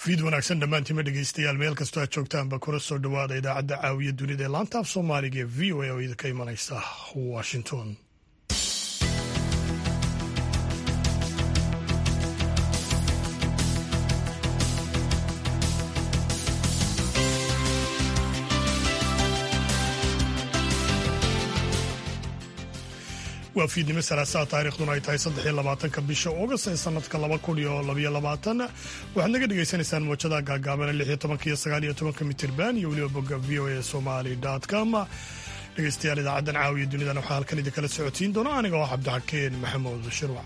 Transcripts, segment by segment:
fiid wanaagsan dhammaantiima dhegeystayaal meel kastoo aad joogtaanba kula soo dhowaada idaacadda caawiya dunida ee laanta af soomaaliga ee v o a oo idinka imanaysa washington waa fiidnimo salaasaa taariikhduna ay tahay saddex iyo labaatanka bisha august ee sanadka laba kun iyo labaiyo labaatan waxaad naga dhagaysanaysaan muwjada gaagaabana lix iyo tobanka iyo sagaal iyo tobanka mitirban iyo weliba bogga v o a somali com dhegeystayaal idaacaddan caawiya dunidan waxaa halkan idinkala socotiin doona aniga oo cabdixakeen maxamuud shirwac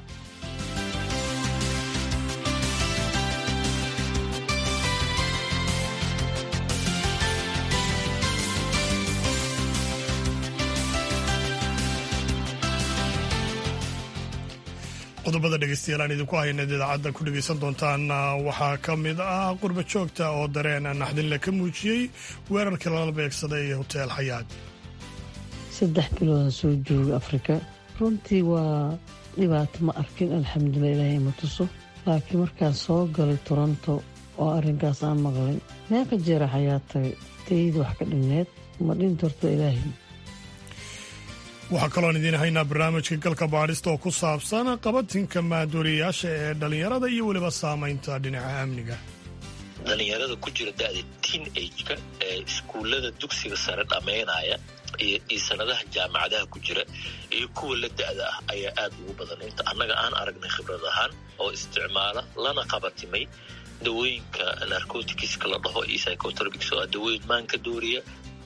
qodobada dhegeystayaal aan idinku haynaed idaacadda ku dhegeysan doontaan waxaa ka mid ah qurba joogta oo dareen naxdinle ka muujiyey weerarkii lala beegsaday ee hoteel xayaad saddex biloodan soo jooga afrika runtii waa dhibaato ma arkin alxamdulilah ilaahay ma tuso laakiin markaan soo galay toronto oo arrinkaas aan maqlay meeqa jeera xayaad tagay tayada wax ka dhinneed ma dhinta horta ilaahay waxaa kaloon idiin haynaa barnaamijka galka baadhista oo ku saabsan qabatinka maadooriyayaasha ee dhallinyarada iyo weliba saamaynta dhinaca amniga dhallinyarada ku jira da'da teen ageka ee iskuullada dugsiga sare dhammaynaya iyo sanadaha jaamacadaha ku jira iyo kuwa la da'da ah ayaa aad ugu badan inta annaga aan aragnay khibrad ahaan oo isticmaala lana qabatimay dawooyinka narcoticska la dhaho iyo psychotropics oo ah dawooyin maanka dooriya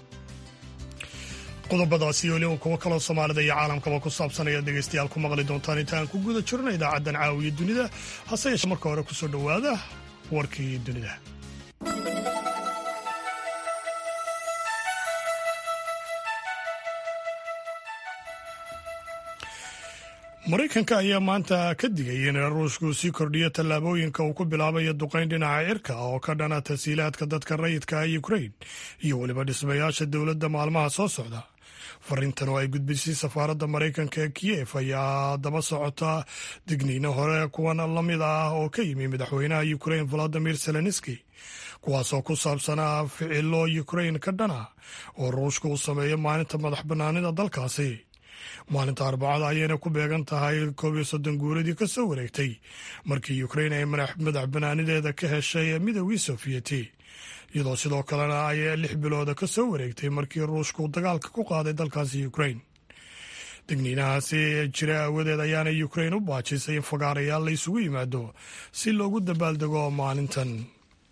qodobadaasi iyo weliba kuwo kaloo soomaalida iyo caalamkaba ku saabsan ayaad dhegaystayaal ku maqli doontaan inta aan ku guda jirno idaacaddan caawiya dunida hase yeeshee marka hore kusoo dhowaada warkii dunida maraykanka ayaa maanta ka digay in ruushku sii kordhiyo tallaabooyinka uu ku bilaabayo duqayn dhinaca cirka oo ka dhana tasiilaadka dadka rayidka ukrain iyo weliba dhismayaasha dowladda maalmaha soo socda fariintan oo ay gudbisay safaaradda maraykanka ee kiyef ayaa daba socota digniino hore kuwan la mid ah oo ka yimi madaxweynaha ukrain valadimir zelenski kuwaasoo ku saabsanaa ficilo ukrain ka dhana oo ruushka uu sameeyo maalinta madax bannaanida dalkaasi maalinta arbacada ayayna ku beegan tahay koob iyo soddon guuradii ka soo wareegtay markii ukrain ay madax banaanideeda ka heshay midoogii sofiyeeti iyadoo sidoo kalena ay lix bilooda ka soo wareegtay markii ruushku dagaalka ku qaaday dalkaasi ukrain digniinahaasi jira aawadeed ayaana ukrain u baajisay in fagaarayaal la isugu yimaado si loogu dabaaldego maalintan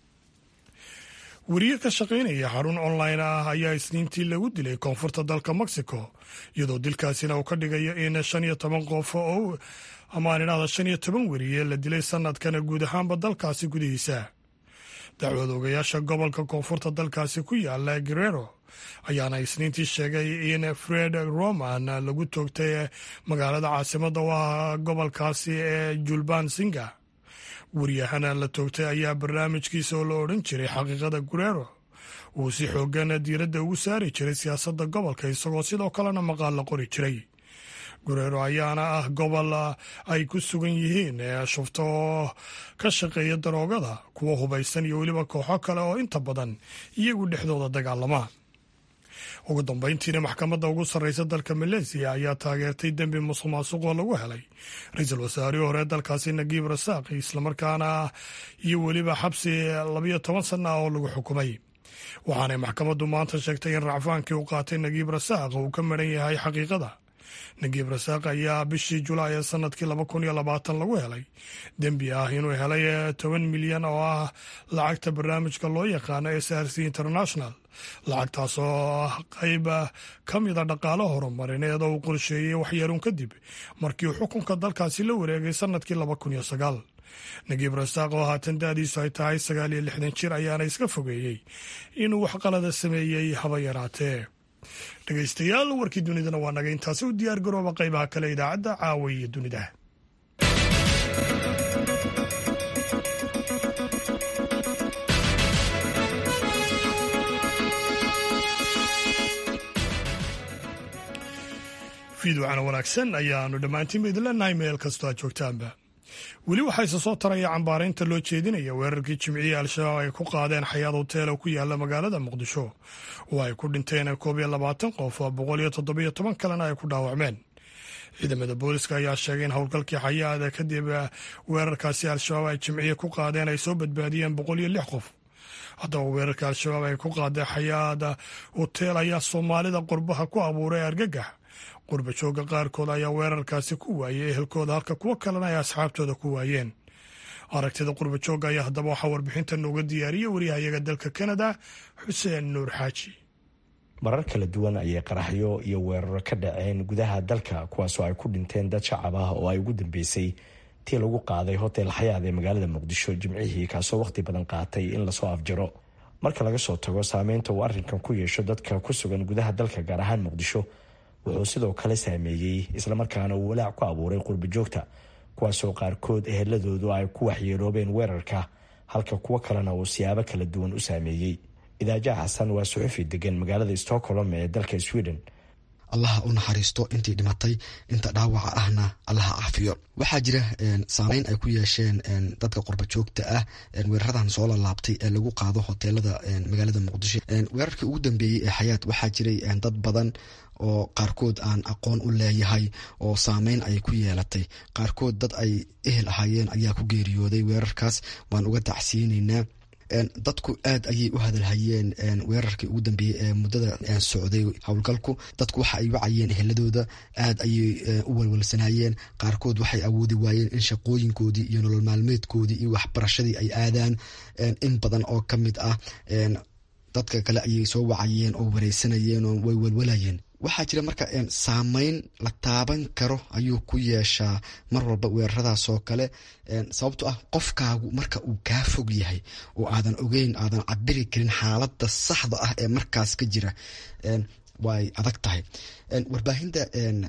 weriye ka shaqaynaya xarun online ah ayaa isniintii lagu dilay koonfurta dalka mexico iyadoo dilkaasina uu ka dhigayo in shan iyo toban qof oo amaan idhahda shan iyo toban weriye la dilay sanadkana guud ahaanba dalkaasi gudihiisa dacwad ogayaasha gobolka koonfurta dalkaasi ku yaala guerero ayaana isniintii sheegay in fred roman lagu toogtay magaalada caasimada u ah gobolkaasi ee julban singa waryahana la toogtay ayaa barnaamijkiisa oo la odhan jiray xaqiiqada gureero uu si xoogan diiradda ugu saari jiray siyaasadda gobolka isagoo sidoo kalena maqaal la qori jiray gureero ayaana ah gobol ay ku sugan yihiin shufto oo ka shaqeeya daroogada kuwa hubaysan iyo weliba kooxo kale oo inta badan iyagu dhexdooda dagaalama ugu dambayntiina maxkamadda ugu sarreysa dalka maleesiya ayaa taageertay dembi musuq maasuqoo lagu helay ra-iisul wasaarihii hore dalkaasi nagiib rasaaq islamarkaana iyo weliba xabsi labiyo toban sana ah oo lagu xukumay waxaanay maxkamaddu maanta sheegtay in racfaankii uu qaatay nagiib rasaaq uu ka maran yahay xaqiiqada nagiib rasaaq ayaa bishii julaay ee sanadkii laba kun iyo labaatan lagu helay dembi ah inuu helay toban milyan oo ah lacagta barnaamijka loo yaqaano s r c international lacagtaas oo ah qayb ka mida dhaqaalo horumarineed oo uu qorsheeyey waxyaruun kadib markii uu xukunka dalkaasi la wareegay sanadkii laba kun iyo sagaal nagiib rasaaq oo haatan da'diisu ay tahay sagaal iyo lixdan jir ayaana iska fogeeyey inuu wax qalada sameeyey haba yaraatee dhegaystayaal warkii dunidana waa naga intaasi u diyaar garooba qaybaha kale idaacadda caawa iyo dunida fiidwacana wanaagsan ayaanu dhammaantiinba idin leenahay meel kastoo aad joogtaanba weli waxaa isa soo taraya cambaaraynta loo jeedinaya weerarkii jimcihii al-shabaab ay ku qaadeen xayaad hotel oo ku yaala magaalada muqdisho oo ay ku dhinteen koob iyo labaatan qof oo boqol iyo toddobiyo toban kalena ay ku dhaawacmeen ciidamada booliska ayaa sheegay in howlgalkii xayaada kadib weerarkaasi al-shabaab ay jimciye ku qaadeen ay soo badbaadiyeen boqol iyo lix qof haddaba weerarka al-shabaab ay ku qaadeen xayaada hotel ayaa soomaalida qurbaha ku abuuray argagax qurba jooga qaarkood ayaa weerarkaasi ku waayey ehelkooda halka kuwo kalena ay asxaabtooda ku waayeen aragtida qurba jooga ayaa haddaba waxaa warbixinta nooga diyaariyey waryahayaga dalka kanada xuseen nuur xaaji marar kala duwan ayay qaraxyo iyo weeraro ka dhaceen gudaha dalka kuwaasoo ay ku dhinteen dad shacab ah oo ay ugu dambeysay tii lagu qaaday hotel xayaad ee magaalada muqdisho jimcihii kaasoo wakhti badan qaatay in lasoo afjaro marka laga soo tago saameynta uu arrinkan ku yeesho dadka ku sugan gudaha dalka gaar ahaan muqdisho wuxuu sidoo kale saameeyey islamarkaana uu walaac ku abuuray qurba joogta kuwaasoo qaarkood eheladoodu ay ku waxyeeloobeen weerarka halka kuwo kalena uu siyaabo kala duwan u saameeyey idaaja xasan waa suxufi degan magaalada stockholm ee dalka sweden allaha u naxariisto intii dhimatay inta dhaawaca ahna allaha caafiyo waxaa jira saameyn ay ku yeesheen dadka qurba joogta ah weeraradan soo lalaabtay ee lagu qaado hoteelada magaalada muqdisho weerarkii ugu dambeeyey ee xayaat waxaa jiray dad badan oo qaarkood aan aqoon u leeyahay oo saameyn ay ku yeelatay qaarkood dad ay ehel ahaayeen ayaa ku geeriyooday weerarkaas waan uga tacsiyeyneynaa dadku aad ayay u hadalhayeen weerarkii ugu dambeeyey ee muddada socday howlgalku dadku waxa ay wacayeen eheladooda aad ayay u walwalsanayeen qaarkood waxay awoodi waayeen in shaqooyinkoodii iyo nolol maalmeedkoodii iyo waxbarashadii ay aadaan in badan oo ka mid ah dadka kale ayay soo wacayeen oo wareysanayeen oo way walwalayeen waxaa jira marka saameyn la taaban karo ayuu ku yeeshaa mar walba weeraradaas oo kale sababto ah qofkaagu marka uu kaa fog yahay oo aadan ogeyn aadan cabiri karin xaaladda saxda ah ee markaas ka jira way adag tahay warbaahinta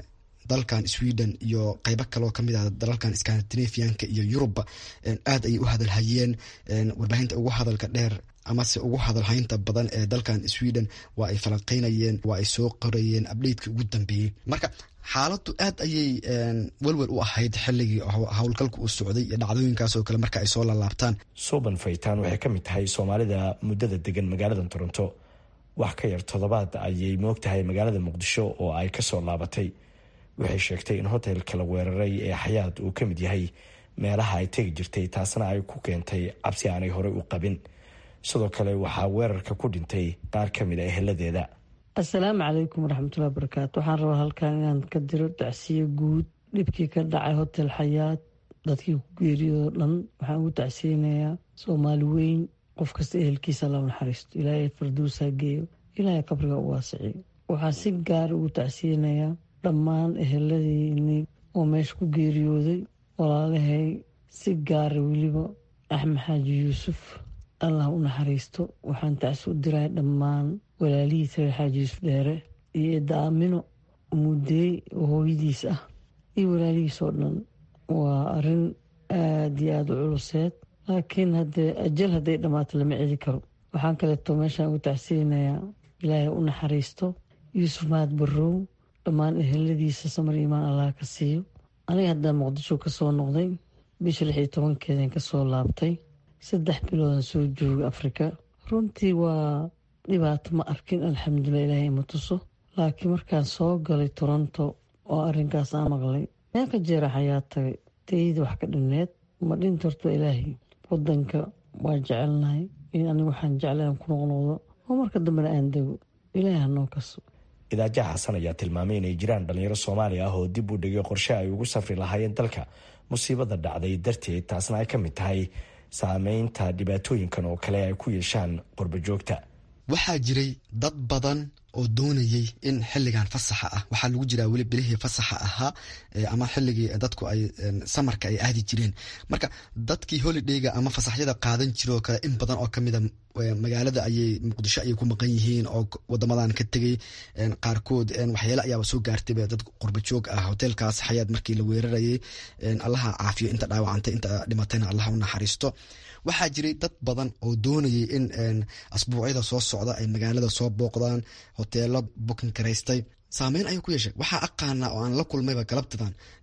dalkan sweden iyo qeybo kaleoo kamid ah dalalkan scandinavianka iyo yurubba aad ayay u hadalhayeen warbaahinta ugu hadalka dheer amase ugu hadalhaynta badan ee dalkan sweden waa ay falanqeynayeen waa ay soo qorayeen abdheydkii ugu dambeeyey marka xaaladdu aad ayay welwel u ahayd xilligii howlgalka uu socday iyo dhacdooyinkaas oo kale marka ay soo lalaabtaan suuban faytaan waxay ka mid tahay soomaalida muddada degan magaalada toronto wax ka yar toddobaad ayay moogtahay magaalada muqdisho oo ay kasoo laabatay waxay sheegtay in hotelka la weeraray ee xayaad uu ka mid yahay meelaha ay tegi jirtay taasna ay ku keentay cabsi aanay horey u qabin sidoo kale waxaa weerarka ku dhintay qaar ka mid a eheladeeda assalaamu calaykum waraxmatullahi barakaatu waxaan rabaa halkan inaan ka diro tacsiyo guud dhibkii ka dhacay hotel xayaad dadkii ku geeriyoo dhan waxaan ugu tacsiyeynayaa soomaali weyn qof kasta ehelkiisa alla naxariisto ilaahay farduusaa geeyo ilaahay qabriga u waasiciyo waxaan si gaara ugu tacsiyeynayaa dhammaan eheladiini oo meesha ku geeriyooday walaalahay si gaara weliba axmed xaaji yuusuf allah u naxariisto waxaan tacsi u diray dhammaan walaalihiisa reer xaaji yuusuf dheere iyo eedda aamino mudeey oo hooyadiis ah iyo walaalihiis oo dhan waa arrin aada iyo aada u culuseed laakiin haddee ajal hadday dhammaato lama celi karo waxaan kaleeto meeshaan ugu tacsiyeynayaa ilaahay u naxariisto yuusuf mahad barrow dhammaan eheladiisa samar iimaan allah ka siiyo aniga haddaa muqdisho ka soo noqday bisha lix iyo tobankeedan ka soo laabtay saddex biloodan soo jooga afrika runtii waa dhibaato ma arkin alxamdulilah ilaahay ima tuso laakiin markaan soo galay toronto oo arrinkaas aan maqlay meel ka jeera xayaa tagay tayda wax ka dhinneed ma dhinta horto ilaahay wadanka waa jecelnahay in anigu waxaan jeclay aan ku noqnoqdo oo marka dambena aan dego ilaahay hanoo kaso idaaja xasan ayaa tilmaamay inay jiraan dhalinyaro soomaali ah oo dib u dhigay qorshe ay ugu safri lahaayeen dalka musiibada dhacday darteed taasna ay ka mid tahay saameynta dhibaatooyinkan oo kale ay ku yeeshaan qurba joogta waxaa jiray dad badan oo doonayay in xiligan fasaxa ah waxaa lagu jiraa weli bilihii fasaxa ahaa ama xiligii dadku ay samarka ay aadi jireen marka dadkii holidayga ama fasaxyada qaadan jira oo kale in badan oo kamida magaalada ayay muqdisho ayay ku maqan yihiin oo wadamadan ka tegay qaarkood waxyaale ayaaba soo gaartay dad qurbajoog ah hoteelkaas xayaad markii la weerarayay allaha caafiyo inta dhaawacantay inta dhimatayna allaha u naxariisto waxaa jiray dad badan oo doonayay in asbuucyada soo socda ay magaalada soo booqdaan hoteelo bukin karaystay saameyn ayuu ku yeeshay waxaa aqaanaa oo aan la kulmayba galabtadan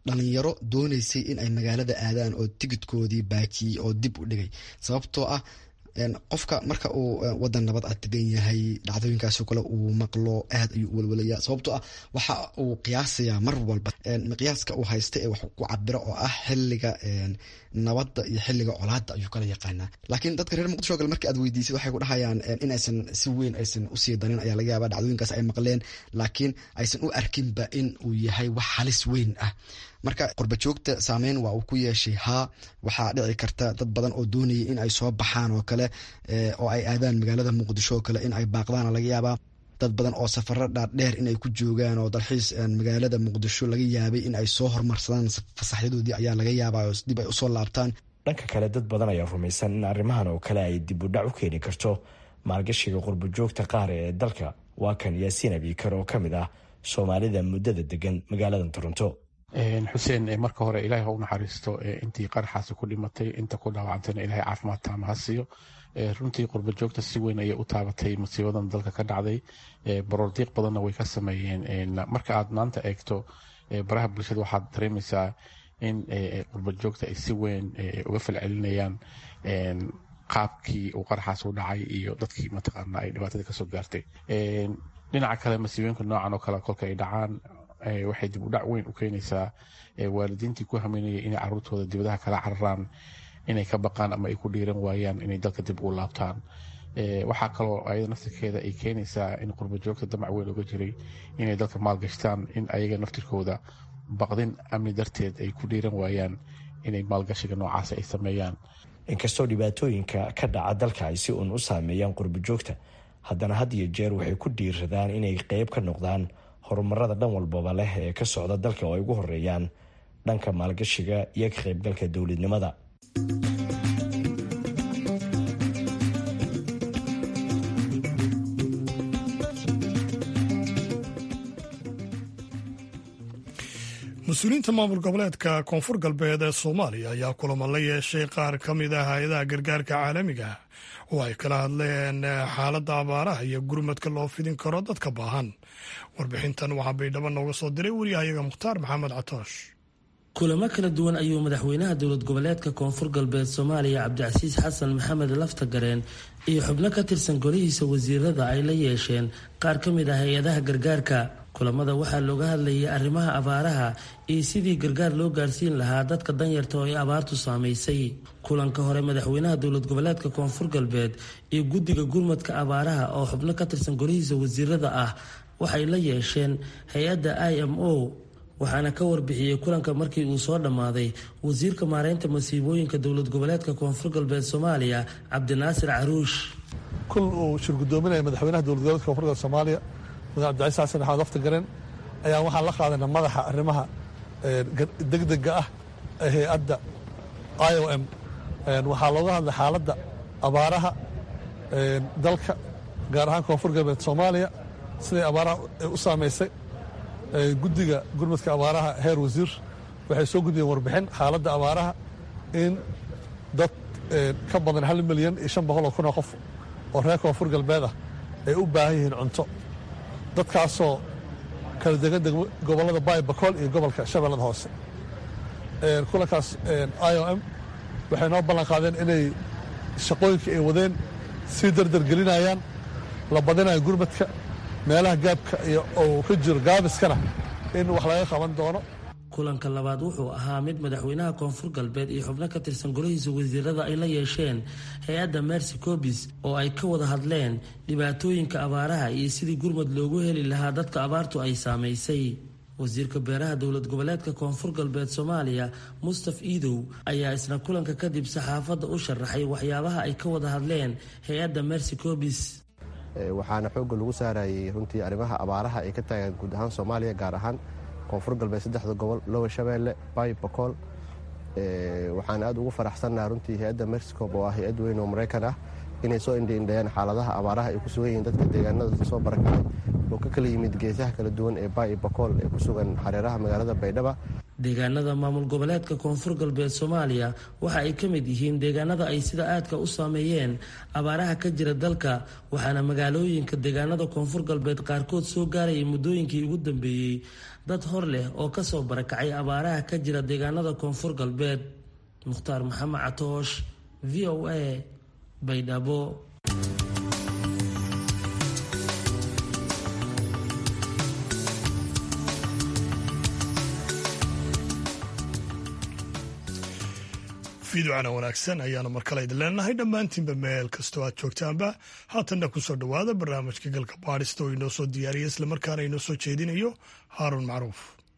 dhalinyaro dooneysay in ay magaalada aadaan oo tigidkoodii baajiyey oo dib u dhigay sababtoo ah qofka marka uu wadan nabad a degan yahay dhacdooyinkaasoo kale uu maqlo aad ayuu u walwalaya sababtoo ah waxa uu qiyaasayaa mar walba miqyaaska uu haysta ee wax ku cabiro oo ah xiliga nabadda iyo xiliga colaada ayuu kala yaqaanaa laakiin dadka reer muqdisho kale markii aad weydiisay waxay ku dhahayaan in aysan si weyn aysan usii darin ayaa laga yaaba dhacdooyinkaas ay maqleen laakiin aysan u arkinba in uu yahay wax halis weyn ah marka qurbajoogta saameyn waa uu ku yeeshay haa waxaa dhici karta dad badan oo doonayay in ay soo baxaan oo kale oo ay aadaan magaalada muqdisho oo kale in ay baaqdaana laga yaabaa dad badan oo safaro dhaadheer in ay ku joogaan oo dalxiis magaalada muqdisho laga yaabay in ay soo hormarsadaan fasaxyadoodii ayaa laga yaabaa oo dib ay usoo laabtaan dhanka kale dad badan ayaa rumaysan in arrimahan oo kale ay dib u dhac u keeni karto maalgashiga qurbajoogta qaar ee dalka waa kan yaasiin abiikar oo ka mid ah soomaalida muddada degan magaalada toronto xuseen marka hore ilaahay ha u naxariisto intii qaraxaasi ku dhimatay inta ku dhaawacantayna ilahay caafimaad taama ha siiyo runtii qurba joogta si weyn ayay u taabatay masiibadan dalka ka dhacday baroordiiq badanna way ka sameeyeen marka aad maanta eegto baraha bulshada waxaad dareemaysaa in qurba joogta ay si weyn uga falcelinayaan qaabkii uu qaraxaas u dhacay iyo dadkii mataqaana ay dhibaatada kasoo gaartay dhinaca kale masiibooyinka noocan oo kale kolka ay dhacaan waxay dib u dhac weyn u keenaysaa waalidiintii ku hameynayay inay caruurtooda dibadaha kala cararaan inay ka baqaan ama ay ku dhiiran waayaan inay dalka dib u laabtaan waxaa kaloo ayada naftirkeeda ay keenaysaa in qurbajoogta damac weyn uga jiray inay dalka maalgashtaan in ayaga naftirkooda baqdin amni darteed ay ku dhiiran waayaan inay maalgashiga noocaas ay sameeyaan inkastoo dhibaatooyinka ka dhaca dalka ay si uun u saameeyaan qurbajoogta haddana had iyo jeer waxay ku dhiiradaan inay qeyb ka noqdaan horumarada dhan walbaba leh ee ka socda dalka oo ay ugu horeeyaan dhanka maalgashiga iyo ka qaybgalka dowladnimada mas-uuliyiinta maamul goboleedka koonfur galbeed ee soomaaliya ayaa kulamo la yeeshay qaar ka mid ah hay-adaha gargaarka caalamiga oo ay kala hadleen xaaladda abaaraha iyo gurmadka loo fidin karo dadka baahan warbixintan waxaa baydhabo nooga soo diray wariyahayaga mukhtaar maxamed catoosh kulamo kala duwan ayuu madaxweynaha dowlad goboleedka koonfur galbeed soomaaliya cabdicasiis xasan maxamed laftagareen iyo xubno ka tirsan golihiisa wasiirada ay la yeesheen qaar ka mid ah hay-adaha gargaarka kulamada waxaa looga hadlayay arrimaha abaaraha iyo sidii gargaar loo gaarsiin lahaa dadka danyarta oo ay abaartu saamaysay kulanka hore madaxweynaha dowlad goboleedka koonfur galbeed iyo guddiga gurmadka abaaraha oo xubno ka tirsan golihiisa wasiirada ah waxay la yeesheen hay-adda i m o waxaana ka warbixiyey kulanka markii uu soo dhammaaday wasiirka maareynta masiibooyinka dowlad goboleedka koonfur galbeed soomaaliya cabdinaasir caruush kul uu shir gudoominaya madaxweynaha dowlad goboleedka koonfur galbeed soomaaliya mudane cabdicaiis xasan axmed laftagareen ayaan waxaan la qaadana madaxa arrimaha degdega ah ee hay-adda i o m waxaa looga hadlay xaaladda abaaraha dalka gaar ahaan koonfur galbeed soomaaliya siday abaaraha u saamaysay guddiga gurmadka abaaraha heer wasiir waxay soo gudbiyeen warbixin xaaladda abaaraha in dad ka badan hal milyan iyo shan boqol oo kun oo qof oo reer koonfur galbeed ah ay u baahan yihiin cunto dadkaasoo kala degan gobollada baay bakool iyo gobolka shabeellada hoose kulankaas i o m waxay noo ballan qaadeen inay shaqooyinkii ay wadeen sii dardar gelinayaan la badinayo gurmadka meelaha gaabka iyo oo ka jiro gaabiskana in wax laga qaban doono kulanka labaad wuxuu ahaa mid madaxweynaha koonfur galbeed iyo xubno ka tirsan golihiisa wasiirada ay la yeesheen hay-adda mercy cobis oo ay ka wada hadleen dhibaatooyinka abaaraha iyo sidii gurmad loogu heli lahaa dadka abaartu ay saamaysay wasiirka beeraha dowlad goboleedka koonfur galbeed soomaaliya mustaf iidow ayaa isna kulanka kadib saxaafadda u sharaxay waxyaabaha ay ka wada hadleen hay-adda mercy cobis waxaana xoogga lagu saarayay runtii arrimaha abaaraha ay ka taagaan guud ahaan soomaaliya gaar ahaan koonfur galbeed saddexda gobol lowa shabeelle bay bakool waxaan aad ugu faraxsannaha runtii hay-adda mexicob oo ah hay-ad weyn oo maraykan ah inay soo indhiindhayaan xaaladaha abaaraha ay ku sugan yihiin dadka deegaanada soo barakacay oo ka kala yimid geesaha kala duwan ee bay bakool ee ku sugan xareeraha magaalada baydhaba deegaanada maamul goboleedka koonfur galbeed soomaaliya waxa ay ka mid yihiin deegaanada ay sida aadka u saameeyeen abaaraha ka jira dalka waxaana magaalooyinka deegaanada koonfur galbeed qaarkood soo gaarayay muddooyinkii ugu dambeeyey dad hor leh oo kasoo barakacay abaaraha ka jira deegaanada koonfur galbeed mukhtaar maxamed catoosh v o a baydhabo fiidocana wanaagsan ayaanu mar kale idin leenahay dhammaantiinba meel kastoo aad joogtaanba haatanna kusoo dhowaada barnaamijka galka baadhista oo inoo soo diyaariya islamarkaana inoo soo jeedinayo haaruun macruuf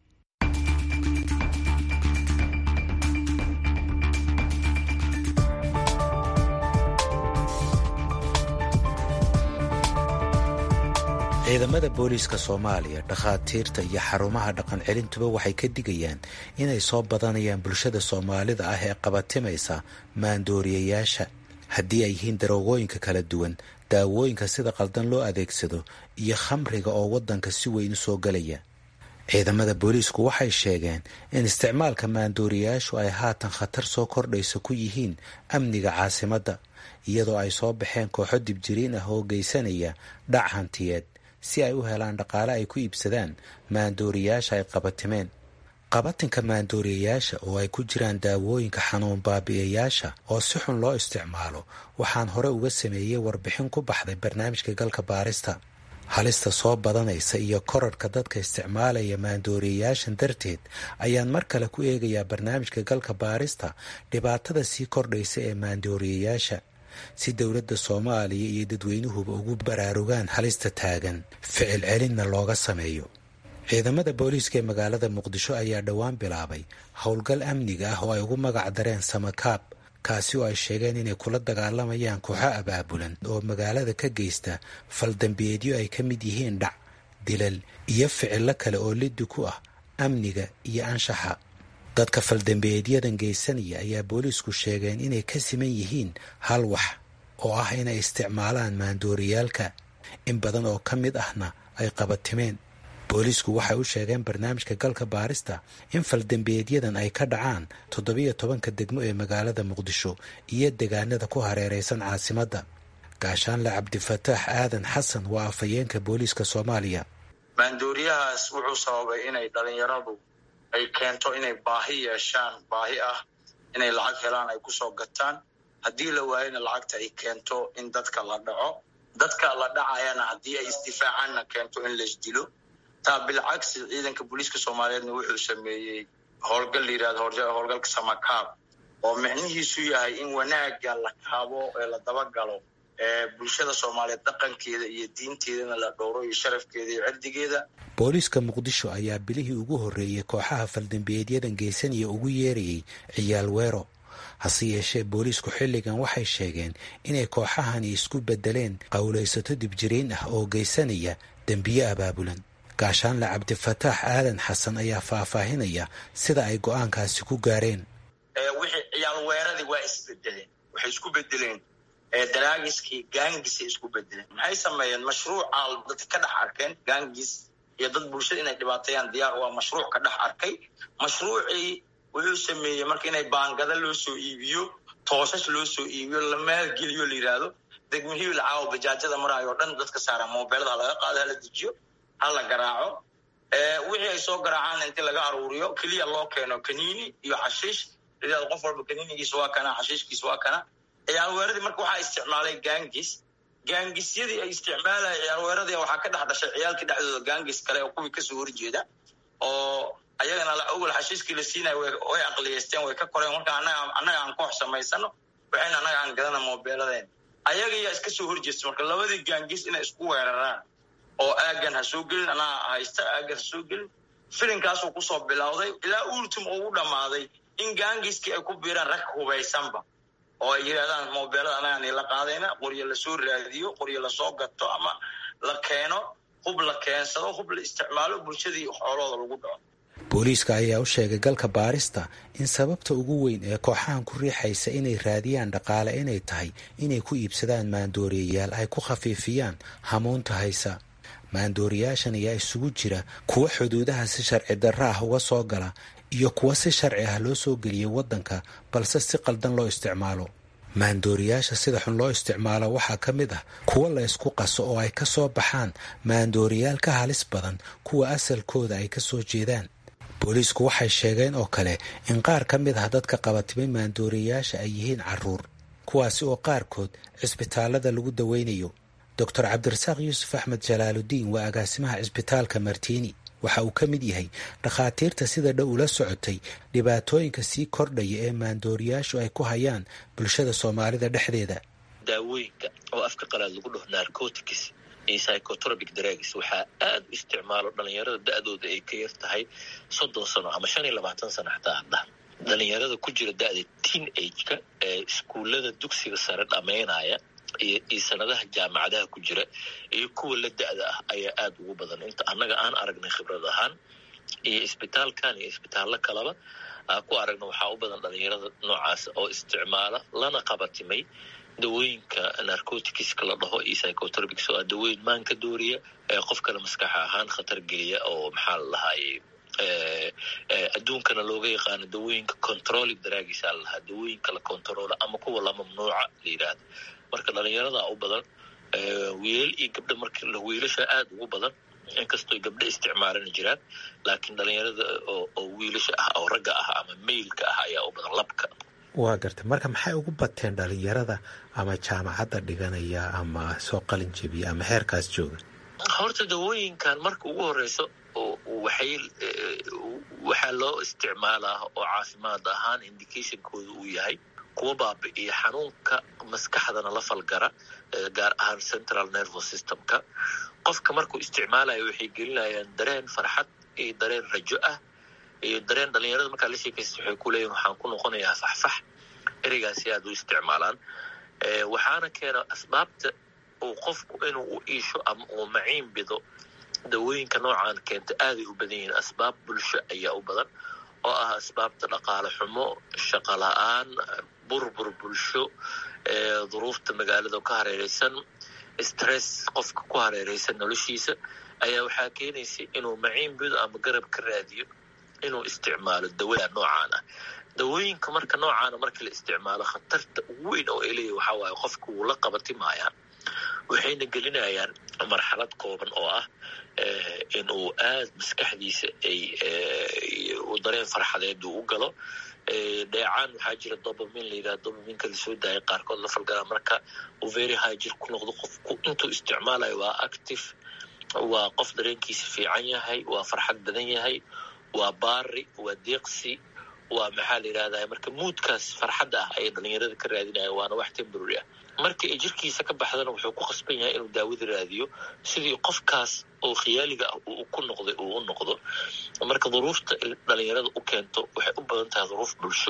ciidamada booliiska soomaaliya dhakhaatiirta iyo xarumaha dhaqan celintuba waxay ka digayaan inay soo badanayaan bulshada soomaalida ah ee qabatimaysa maandooriyayaasha haddii ay yihiin daroogooyinka kala duwan daawooyinka sida qaldan loo adeegsado iyo khamriga oo waddanka si weyn u soo gelaya ciidamada booliisku waxay sheegeen in isticmaalka maandooriyayaashu ay haatan khatar soo kordhaysa ku yihiin amniga caasimadda iyadoo ay soo baxeen kooxo dibjiriin ah oo geysanaya dhac hantiyeed si ay u helaan dhaqaale ay ku iibsadaan maandooriyayaasha ay qabatimeen qabatinka maandooriyayaasha oo ay ku jiraan daawooyinka xanuun baabi'iyayaasha oo si xun loo isticmaalo waxaan hore uga sameeyey warbixin ku baxday barnaamijka galka baarista halista soo badanaysa iyo korarhka dadka isticmaalaya maandooriyayaashan darteed ayaan mar kale ku eegayaa barnaamijka galka baarista dhibaatada sii kordhaysa ee maandooriyayaasha si dowladda soomaaliya iyo dadweynuhuba ugu baraarugaan halista taagan ficil celinna looga sameeyo ciidamada booliiska ee magaalada muqdisho ayaa dhowaan bilaabay howlgal amniga ah oo ay ugu magac dareen samakaab kaasi oo ay sheegeen inay kula dagaalamayaan kooxo abaabulan oo magaalada ka geysta faldambiyeedyo ay ka mid yihiin dhac dilal iyo ficillo kale oo liddi ku ah amniga iyo anshaxa dadka faldambiyeedyadan geysanaya ayaa booliisku sheegeen inay ka siman yihiin hal wax oo ah inay isticmaalaan maandooriyaalka in badan oo ka mid ahna ay qabatimeen booliisku waxay u sheegeen barnaamijka galka baarista in faldambiyeedyadan ay ka dhacaan toddobiyo tobanka degmo ee magaalada muqdisho iyo degaanada ku hareeraysan caasimadda gaashaanle cabdifataax aadan xasan waa afhayeenka booliiska soomaaliya maandooriyahaas wuxuu sababay inay dhalinyaradu ay keento inay baahi yeeshaan baahi ah inay lacag helaan ay kusoo gataan haddii la waayana lacagta ay keento in dadka la dhaco dadka la dhacayana haddii ay isdifaacaanna keento in laisdilo taa bilcagsi ciidanka booliiska soomaaliyeedna wuxuu sameeyey howlgal la yirahdo howlgalka samakaab oo micnihiisu yahay in wanaagga la kaabo ee la dabagalo ee bulshada soomaaliyeed dhaqankeeda iyo diinteedana la dhowro iyo sharafkeeda iyo cirdigeeda booliiska muqdisho ayaa bilihii ugu horreeyey kooxaha faldambiyeedyadan geysanaya ugu yeerayay ciyaal weero hase yeeshee booliisku xilligan waxay sheegeen inay kooxahani isku beddeleen qowlaysato dibjiriin ah oo geysanaya dembiye abaabulan gaashaanle cabdifataax aadan xasan ayaa faahfaahinaya sida ay go-aankaasi ku gaareen wixii ciyaal weeradii waa isbedeleen waxay isku bedeleen daraagiskii gaangisay isku bedeleen maxay sameeyeen mashruuca dadka ka dhex arkeen gaangis iyo dad bulshada inay dhibaateeyaan diyaar waa mashruuc ka dhex arkay mashruucii wuxuu sameeyey marka inay baangada loo soo iibiyo toosas loo soo iibiyo la maalgeliyo la yidhaahdo degmihii lacaawo bajaajada maraayo o dhan dadka saara mobeelada ha laga qaado hala dejiyo ha la garaaco wixii ay soo garaacaan inti laga aruuriyo keliya loo keeno kaniini iyo xashiish layidhahdo qof walba kaniinigiisa waa kana xashiishkiisa waa kana ciyaal weeradii marka waxaa isticmaalay gaangis gaangisyadii ay isticmaalaya ciyaal weeradii waxaa ka dhex dhashay ciyaalkii dhexdooda gaangis kale oo kuwii kasoo horjeeda oo ayagana la ogol xashiiskii la siinaya way aqliyeysteen way ka koreen marka annaga aan koox samaysano waxayna annaga aan gadana moobeeladeen ayagayaa iska soo horjeesta marka labadii gaangis inay isku weeraraan oo aagan ha soo gelin anaa haysta aagan ha soo gelin filinkaasuu kusoo bilowday ilaa ultim uu u dhammaaday in gaangiskii ay ku biiraan rag hubaysanba oo ay yidhahdaan moobeelada anagaan la qaadayna qoryo lasoo raadiyo qoryo lasoo gato ama la keeno hub la keensado hub la isticmaalo bulshadii xoolooda lagu dhaco booliiska ayaa u sheegay galka baarista in sababta ugu weyn ee kooxahan ku riixaysa inay raadiyaan dhaqaale inay tahay inay ku iibsadaan maandooriyayaal ay ku khafiifiyaan hamuunta haysa maandooriyaashan ayaa isugu jira kuwa xuduudaha si sharci darro ah uga soo gala iyo kuwa si sharci ah loo soo geliyay waddanka balse si qaldan loo isticmaalo maandooriyaasha sida xun loo isticmaalo waxaa ka mid ah kuwa la ysku qaso oo ay ka soo baxaan maandooriyaal ka halis badan kuwa asalkooda ay ka soo jeedaan booliisku waxay sheegeen oo kale in qaar ka mid ah dadka qabatimay maandooriyayaasha ay yihiin caruur kuwaasi oo qaarkood cisbitaalada lagu daweynayo doctor cabdirasaaq yuusuf axmed jalaaludiin waa agaasimaha cisbitaalka martiini waxa uu ka mid yahay dhakhaatiirta sida dhow ula socotay dhibaatooyinka sii kordhaya ee maandooriyaashu ay ku hayaan bulshada soomaalida dhexdeeda daawooyinka oo afka qalaad lagu dhaho narcotics iyo psychotropic drugs waxaa aad u isticmaalo dhalinyarada da-dooda ay ka yar tahay soddon sano ama shan iyo labaatan sano xataa hadda dhalinyarada ku jira da-da teen age-ka ee iskuullada dugsiga sare dhammaynaya iyo iyo sanadaha jaamacadaha ku jira iyo kuwa la da-da ah ayaa aada ugu badan inta annaga aan aragnay khibrad ahaan iyo isbitaalkan iyo isbitaallo kaleba aa ku aragna waxaa u badan dhalinyarada noocaas oo isticmaala lana qabatimay dawooyinka narcoticska la dhaho iyo psychotropics oo ah dawooyin maanka dooriya ee qof kale maskaxa ahaan khatar geliya oo maxaa la lahaaye adduunkana looga yaqaano dawooyinka controlling daraagiisa la lahaa dawooyinka la controola ama kuwa la mamnuuca la yidhaahdo marka dhalinyaradaa u badan wiilal iyo gabdha marka wiilasha aada ugu badan inkastoo gabdho isticmaalana jiraan laakiin dhalinyarada oo wiilasha ah oo ragga ah ama mailka ah ayaa u badan labka waa gartay marka maxay ugu bateen dhalinyarada ama jaamacadda dhiganaya ama soo qalin jebiya ama heerkaas jooga horta dawooyinkan marka ugu horeyso waxay waxaa loo isticmaalaa oo caafimaad ahaan indicationkooda uu yahay kuwa baabi'iya xanuunka maskaxdana la falgara gaar ahaan central nervous systemka qofka markuu isticmaalayo waxay gelinayaan dareen farxad iyo dareen rajo ah iyo dareen dhalinyarada markaa la sheekaysta waxay ku leeyihin waxaan ku noqonayaa faxfax ereygaasi aad u isticmaalaan waxaana keena asbaabta uu qofku inuu u iisho ama uu maciin bido dawooyinka noocaan keenta aaday u badan yihiin asbaab bulsho ayaa u badan oo ah asbaabta dhaqaale xumo shaqo la-aan burbur bulsho duruufta magaalada ka hareereysan stress qofka ku hareereysan noloshiisa ayaa waxaa keenaysa inuu maciin bido ama garab ka raadiyo inuu isticmaalo dawada noocaan ah dawooyinka marka noocaana marka la isticmaalo khatarta ugu weyn oo ay leeyahy waxaa waaye qofka wuu la qabatimayaa waxayna gelinayaan marxalad kooban oo ah in uu aad maskaxdiisa ay dareen farxadeed uu u galo dheecaan waxaa jira dobamin la yidhaha dobaminka lasoo daaya qaarkood la falgalaa marka uu very high jir ku noqdo qofku intuu isticmaalayo waa active waa qof dareenkiisa fiican yahay waa farxad badan yahay waa baari waa deeqsi waa maxaa la yidhahdaa marka muudkaas farxadda ah ayay dhalinyarada ka raadinaya waana wax temborary ah marka ay jirkiisa ka baxdana wuxuu ku qasban yahay inuu daawada raadiyo sidii qofkaas oo khiyaaliga ah uu ku noqday uu u noqdo marka duruufta dhalinyarada u keento waxay u badan tahay duruuf bulsho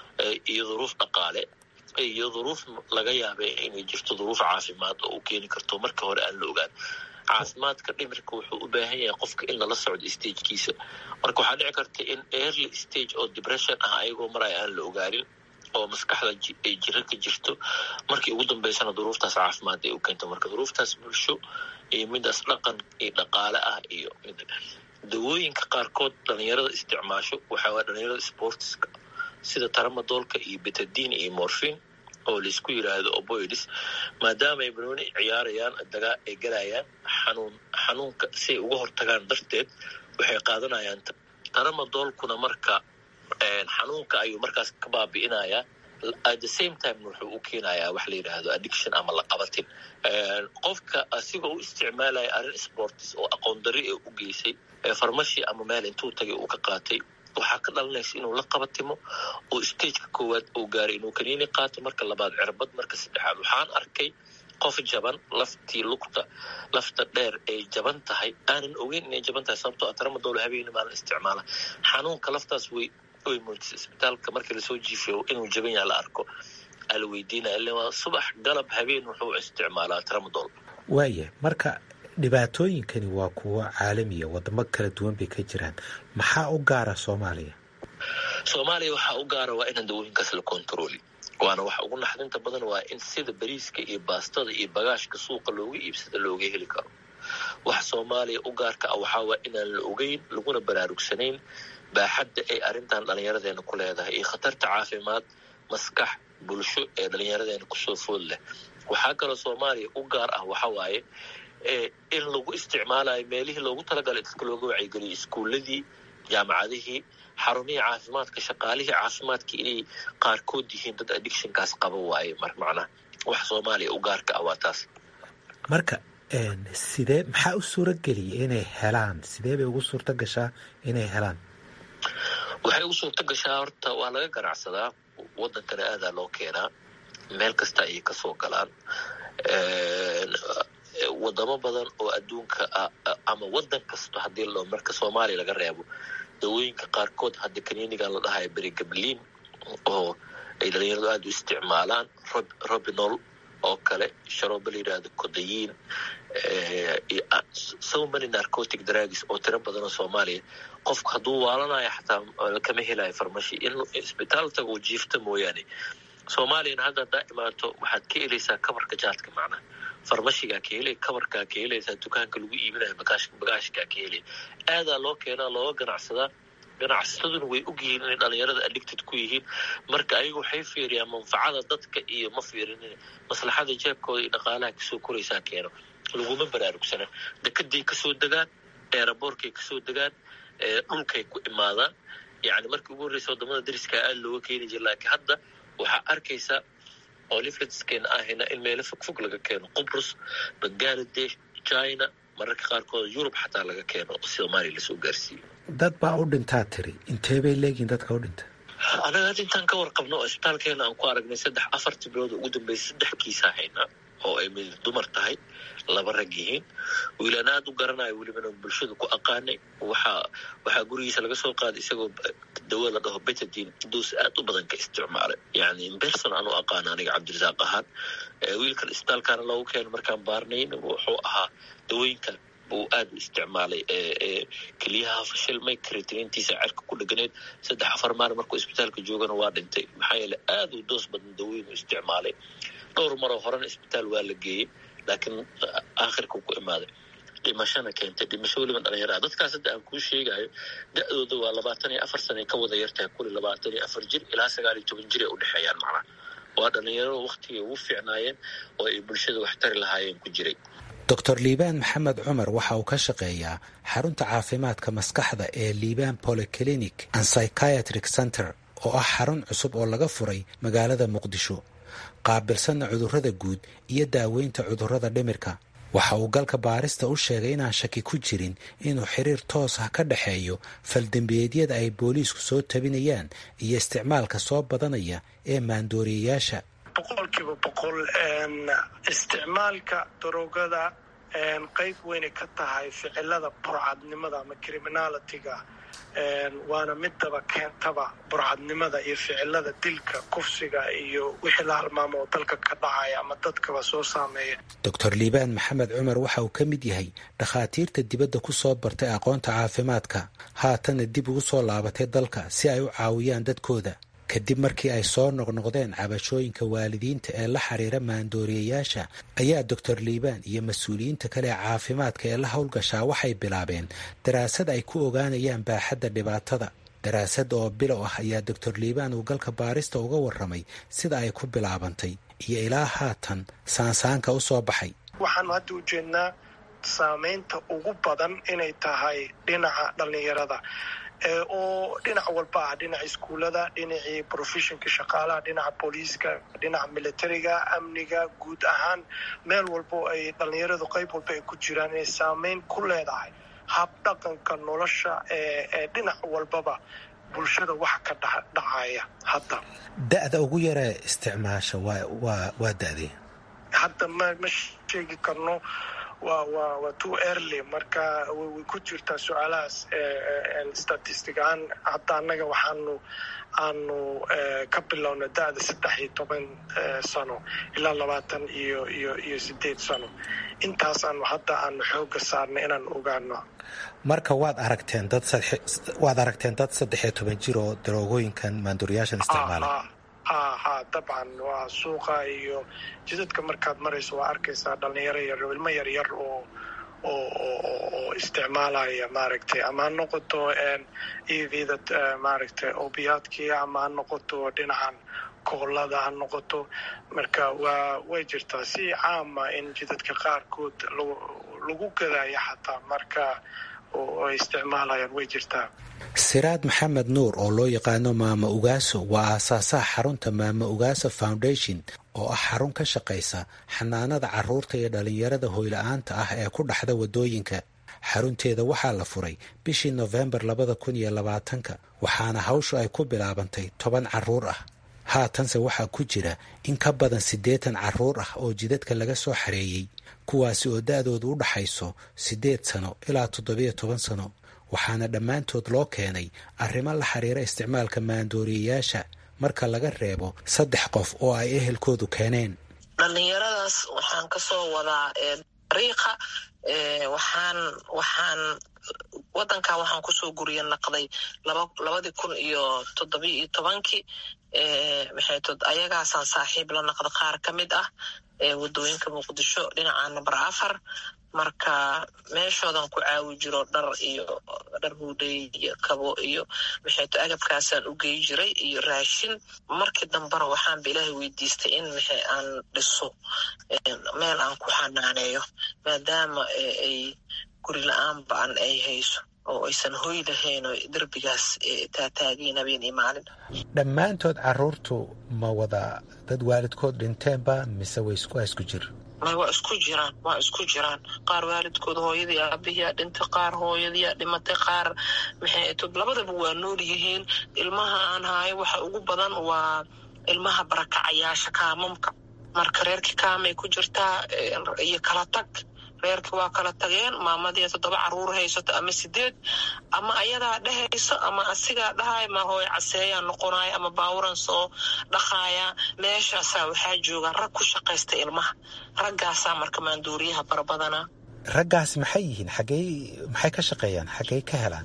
iyo duruuf dhaqaale iyo duruuf laga yaabay inay jirto duruuf caafimaad oo u keeni karto marka hore aan la ogaan caafimaadka dhimirka wuxuu u baahan yahay qofka in lala socdo stagekiisa marka waxaa dhici karta in early stage oo depression ah ayagoo maraya aan la ogaanin oo maskaxda ay jiro ka jirto markii ugu dambeysana duruuftaas caafimaad ay u keento marka duruuftaas bulsho iyo midaas dhaqan iyo dhaqaale ah iyo dawooyinka qaarkood dhalinyarada isticmaasho waxaa waaya dhalinyarada sportiska sida taramadoolka iyo betadin iyo morfin oo laisku yiraahdo oboids maadaama ay banooni ciyaarayaan dagaa ay galayaan xanuun xanuunka si ay uga hortagaan darteed waxay qaadanayaan taramadoolkuna marka xanuunka ayuu markaas ka baabi'inayaa at the same time wuxuu u keenayaa wax la yidhaahdo addiction ama laqabatin qofka asigoo u isticmaalaya arrin sportis oo aqoon dari ee u geysay farmashi ama meel intuu tagay uu ka qaatay waxaa ka dhalanaysa inuu la qabatimo oo stageka koowaad uu gaaray inuu kaniini qaato marka labaad cirbad marka saddexaad waxaan arkay qof jaban laftii lugta lafta dheer ay jaban tahay aanan ogeyn inay jaban tahay sababtoo ah taramadoolo habeeni maalin isticmaala xanuunka laftaas way way muujisa isbitaalka markii lasoo jiifiyo inuu jaban yaha la arko aa la weydiinaya ille waa subax galab habeen wuxuu isticmaalaa tramadol waaya marka dhibaatooyinkani waa kuwo caalamiya wadamo kala duwan bay ka jiraan maxaa u gaara soomaaliya soomaaliya waxaa u gaara waa inaan dawooyinkaas la kontrooli waana waxa ugu naxdinta badan waa in sida bariiska iyo baastada iyo bagaashka suuqa looga iibsada looga heli karo waxa soomaaliya u gaarka ah waxaa waa inaan la ogeyn laguna baraarugsanayn baaxadda ay arrintan dhallinyaradeena ku leedahay iyo khatarta caafimaad maskax bulsho ee dhallinyaradeena kusoo food leh waxaa kaloo soomaaliya u gaar ah waxa waaye in lagu isticmaalayo meelihii loogu talagalay dadka looga wacyigeliyo iskuuladii jaamacadihii xarumihii caafimaadka shaqaalihii caafimaadka inay qaarkood yihiin dad addictionkaas qaba waaye mar macnaha wax soomaaliya u gaarka ah waa taas marka sidee maxaa u suura geliyay inay helaan sidee bay ugu suurta gashaa inay helaan waxay ugu suurta gashaa horta waa laga ganacsadaa wadankana aadaa loo keenaa meel kasta ayay kasoo galaan wadamo badan oo adduunka ah ama wadan kasto haddii lao marka soomaaliya laga reebo dawooyinka qaarkood hadda kaniinigan la dhahayo berigabliin oo ay dhalinyaradu aada u isticmaalaan robinol oo kale sharooba la yidhaahdo kodayiin so many narcotic drugs oo tiro badan oo soomaaliya qofku hadduu waalanayo xataa kama helayo farmashi in isbitaal tago uu jiifta mooyaane soomaaliyana hadda haddaa imaato waxaad ka helaysaa kabarka jaadka macnaha farmashigaa ka helay kabarkaa ka helaysaa dukaanka lagu iibinayo bagaashkaa ka helay aadaa loo keenaa looga ganacsadaa ganacsataduna way ogyihiin inay dhalinyarada addicted ku yihiin marka ayagu waxay fiiriyaan manfacada dadka iyo ma fiirinin maslaxada jeebkooda iyo dhaqaalaha kasoo koraysaa keeno laguma baraarugsana dekeday kasoo degaan eeraboorkay kasoo degaan dhulkay ku imaadaan yani markii ugu horreysa wadamada dariskaa aada looga keeni jira laakiin hadda waxaa arkaysaa oo lifletskeena ahayna in meelo fogfog laga keeno qubrus bangaladesh china mararka qaarkood yurub xataa laga keeno oo soomaaliya lasoo gaarsiiyo dad baa u dhintaa tiri intee bay leegihin dadka u dhinta anaga hadda intaan ka warqabno oo isbitaalkeena aan ku aragnay saddex afartii bilood ugu dambeysay saddex kiisaa haynaa oo ay mid dumar tahay laba rag yihiin wiilaan aada u garanayo welibana bulshada ku aqaanay waxaa waxaa gurigiisa laga soo qaaday isagoo dawo la dhaho betadin doos aad u badan ka isticmaalay yani imberson aan u aqaana aniga cabdirasaaq ahaan wiilkan isbitaalkaana loogu keeno markaan baarnayn wuxuu ahaa dawooyinkan buu aada u isticmaalay keliyaha fashilmay karitiniintiisa cerka ku dheganayd saddex afar maalin markuu isbitaalka joogana waa dhintay maxaa yeele aada u doos badan dawooyin u isticmaalay dhowr maroo horena isbitaal waa la geeyey laakiin aakhirka ku imaaday dhimashana keentay dhimasho weliba dhalinyaraha dadkaas hadda aan kuu sheegayo da-dooda waa labaatan iyo afar sana ka wada yartahay kuli labaatan iyo afar jir ilaa sagaal iyo toban jir ay u dhexeeyaan macnaha waa dhalinyaro waktigay ugu fiicnaayeen oo ay bulshada wax tari lahaayeen ku jiray doctor liibaan maxamed cumar waxa uu ka shaqeeyaa xarunta caafimaadka maskaxda ee liibaan polyclinic and psychiatric center oo ah xarun cusub oo laga furay magaalada muqdisho qaabilsanna cudurrada guud iyo daaweynta cudurrada dhimirka waxa uu galka baarista u sheegay inaan shaki ku jirin inuu xiriir toos ah ka dhexeeyo faldembiyeedyada ay booliisku soo tabinayaan iyo isticmaalka soo badanaya ee maandooriyayaasha boqolkiiba boqol isticmaalka daroogada qeyb weynay ka tahay ficilada burcadnimada ama criminalitiga waana midaba keentaba burcadnimada iyo ficilada dilka kufsiga iyo wixii la halmaamo oo dalka ka dhacaya ama dadkaba soo saameeya doctor liibaan maxamed cumar waxa uu ka mid yahay dhakhaatiirta dibadda ku soo bartay aqoonta caafimaadka haatanna dib ugu soo laabatay dalka si ay u caawiyaan dadkooda kadib markii ay soo noqnoqdeen cabashooyinka waalidiinta ee la xiriira maandooriyayaasha ayaa doctor liibaan iyo mas-uuliyiinta kale ee caafimaadka ee la howlgashaa waxay bilaabeen daraasad ay ku ogaanayaan baaxadda dhibaatada daraasad oo bilow ah ayaa doctor liibaan uu galka baarista uga warramay sida ay ku bilaabantay iyo ilaa haatan saansaanka u soo baxay waxaanu hadda ujeednaa saameynta ugu badan inay tahay dhinaca dhallinyarada oo dhinac walba ah dhinaca iskuullada dhinacii professionka shaqaalaha dhinaca booliiska dhinaca militariga amniga guud ahaan meel walbo ay dhallinyaradu qayb walba ay ku jiraan inay saameyn ku leedahay habdhaqanka nolosha ee dhinac walbaba bulshada wax ka dhacaya hadda da-da ugu yaree isticmaasha waa waa waa da-dee hadda ma ma sheegi karno waa waa waa too early marka way ku jirtaa su-aalahaas statistic ahaan hadda annaga waxaanu aanu ka bilowna da-da saddex iyo toban sano ilaa labaatan iyo iyo iyo sideed sano intaas aanu hadda aanu xooga saarnay inaan ogaano marka waad aragteen dad waad aragteen dad saddex iyo toban jir oo daroogooyinkan maanduuriyaashan isticmaala ha ha dabcan waa suuqa iyo jidadka markaad marayso waa arkaysaa dhalinyaro yar ilmo yar yar oo oo isticmaalaya maaragtay ama ha noqoto evda maaragtay obiyaadkii ama ha noqoto dhinacan koolada ha noqoto marka waa way jirtaa si caama in jidadka qaarkood lagu gadaya xataa marka oo ay isticmaalayaan way jirtaa siraad maxamed nuur oo loo yaqaano maama ugaaso waa aasaasaha xarunta maama ugaaso foundation oo ah xarun ka shaqaysa xanaanada caruurta iyo dhallinyarada hoyla-aanta ah ee ku dhaxda waddooyinka xarunteeda waxaa la furay bishii nofembar labada kun iyo labaatanka waxaana hawshu ay ku bilaabantay toban caruur ah haatanse waxaa ku jira in ka badan siddeetan caruur ah oo jidadka laga soo xareeyey kuwaasi oo da-doodu u dhaxayso siddeed sano ilaa toddobiyo toban sano waxaana dhammaantood loo keenay arrimo la xiriira isticmaalka maandooriyayaasha marka laga reebo saddex qof oo ay ehelkoodu keeneen dhallinyaradaas waxaan ka soo wadaa dariiqa waxaan waxaan waddankaa waxaan kusoo guriya naqday labadii kun iyo toddobiyo iyo tobankii maxay tod ayagaasaan saaxiib la naqda qaar ka mid ah wadooyinka muqdisho dhinaca namber afar marka meeshoodan ku caawi jiro dhar iyo dhar huudhay iyo kabo iyo maxayto agabkaasaan u gey jiray iyo raashin markii dambena waxaanba ilaahay weydiistay in maxay aan dhiso meel aan ku xanaaneeyo maadaama ay guri la-aan ba-an ay hayso oo aysan hoy lahayn oo derbigaas taataageen habeen iyo maalin dhammaantood caruurtu ma wada dad waalidkood dhinteenba mise way isku isku jir may waa isku jiraan waa isku jiraan qaar waalidkood hooyadii aabihiyaa dhintay qaar hooyadiyaa dhimatay qaar maxay tod labadaba waa nool yihiin ilmaha aan haayo waxa ugu badan waa ilmaha barakacayaasha kaamamka marka reerkii kaamay ku jirtaa iyo kala tag reerkii waa kala tageen maamadii toddoba caruur haysato ama sideed ama ayadaa dhehayso ama asigaa dhahay ma hooy caseeyaa noqonaya ama baawuran soo dhaqaaya meeshaasaa waxaa jooga rag ku shaqaysta ilmaha raggaasaa marka maanduuriyaha barabadana raggaas maxay yihiin xaggey maxay ka shaqeeyaan xaggey ka helaan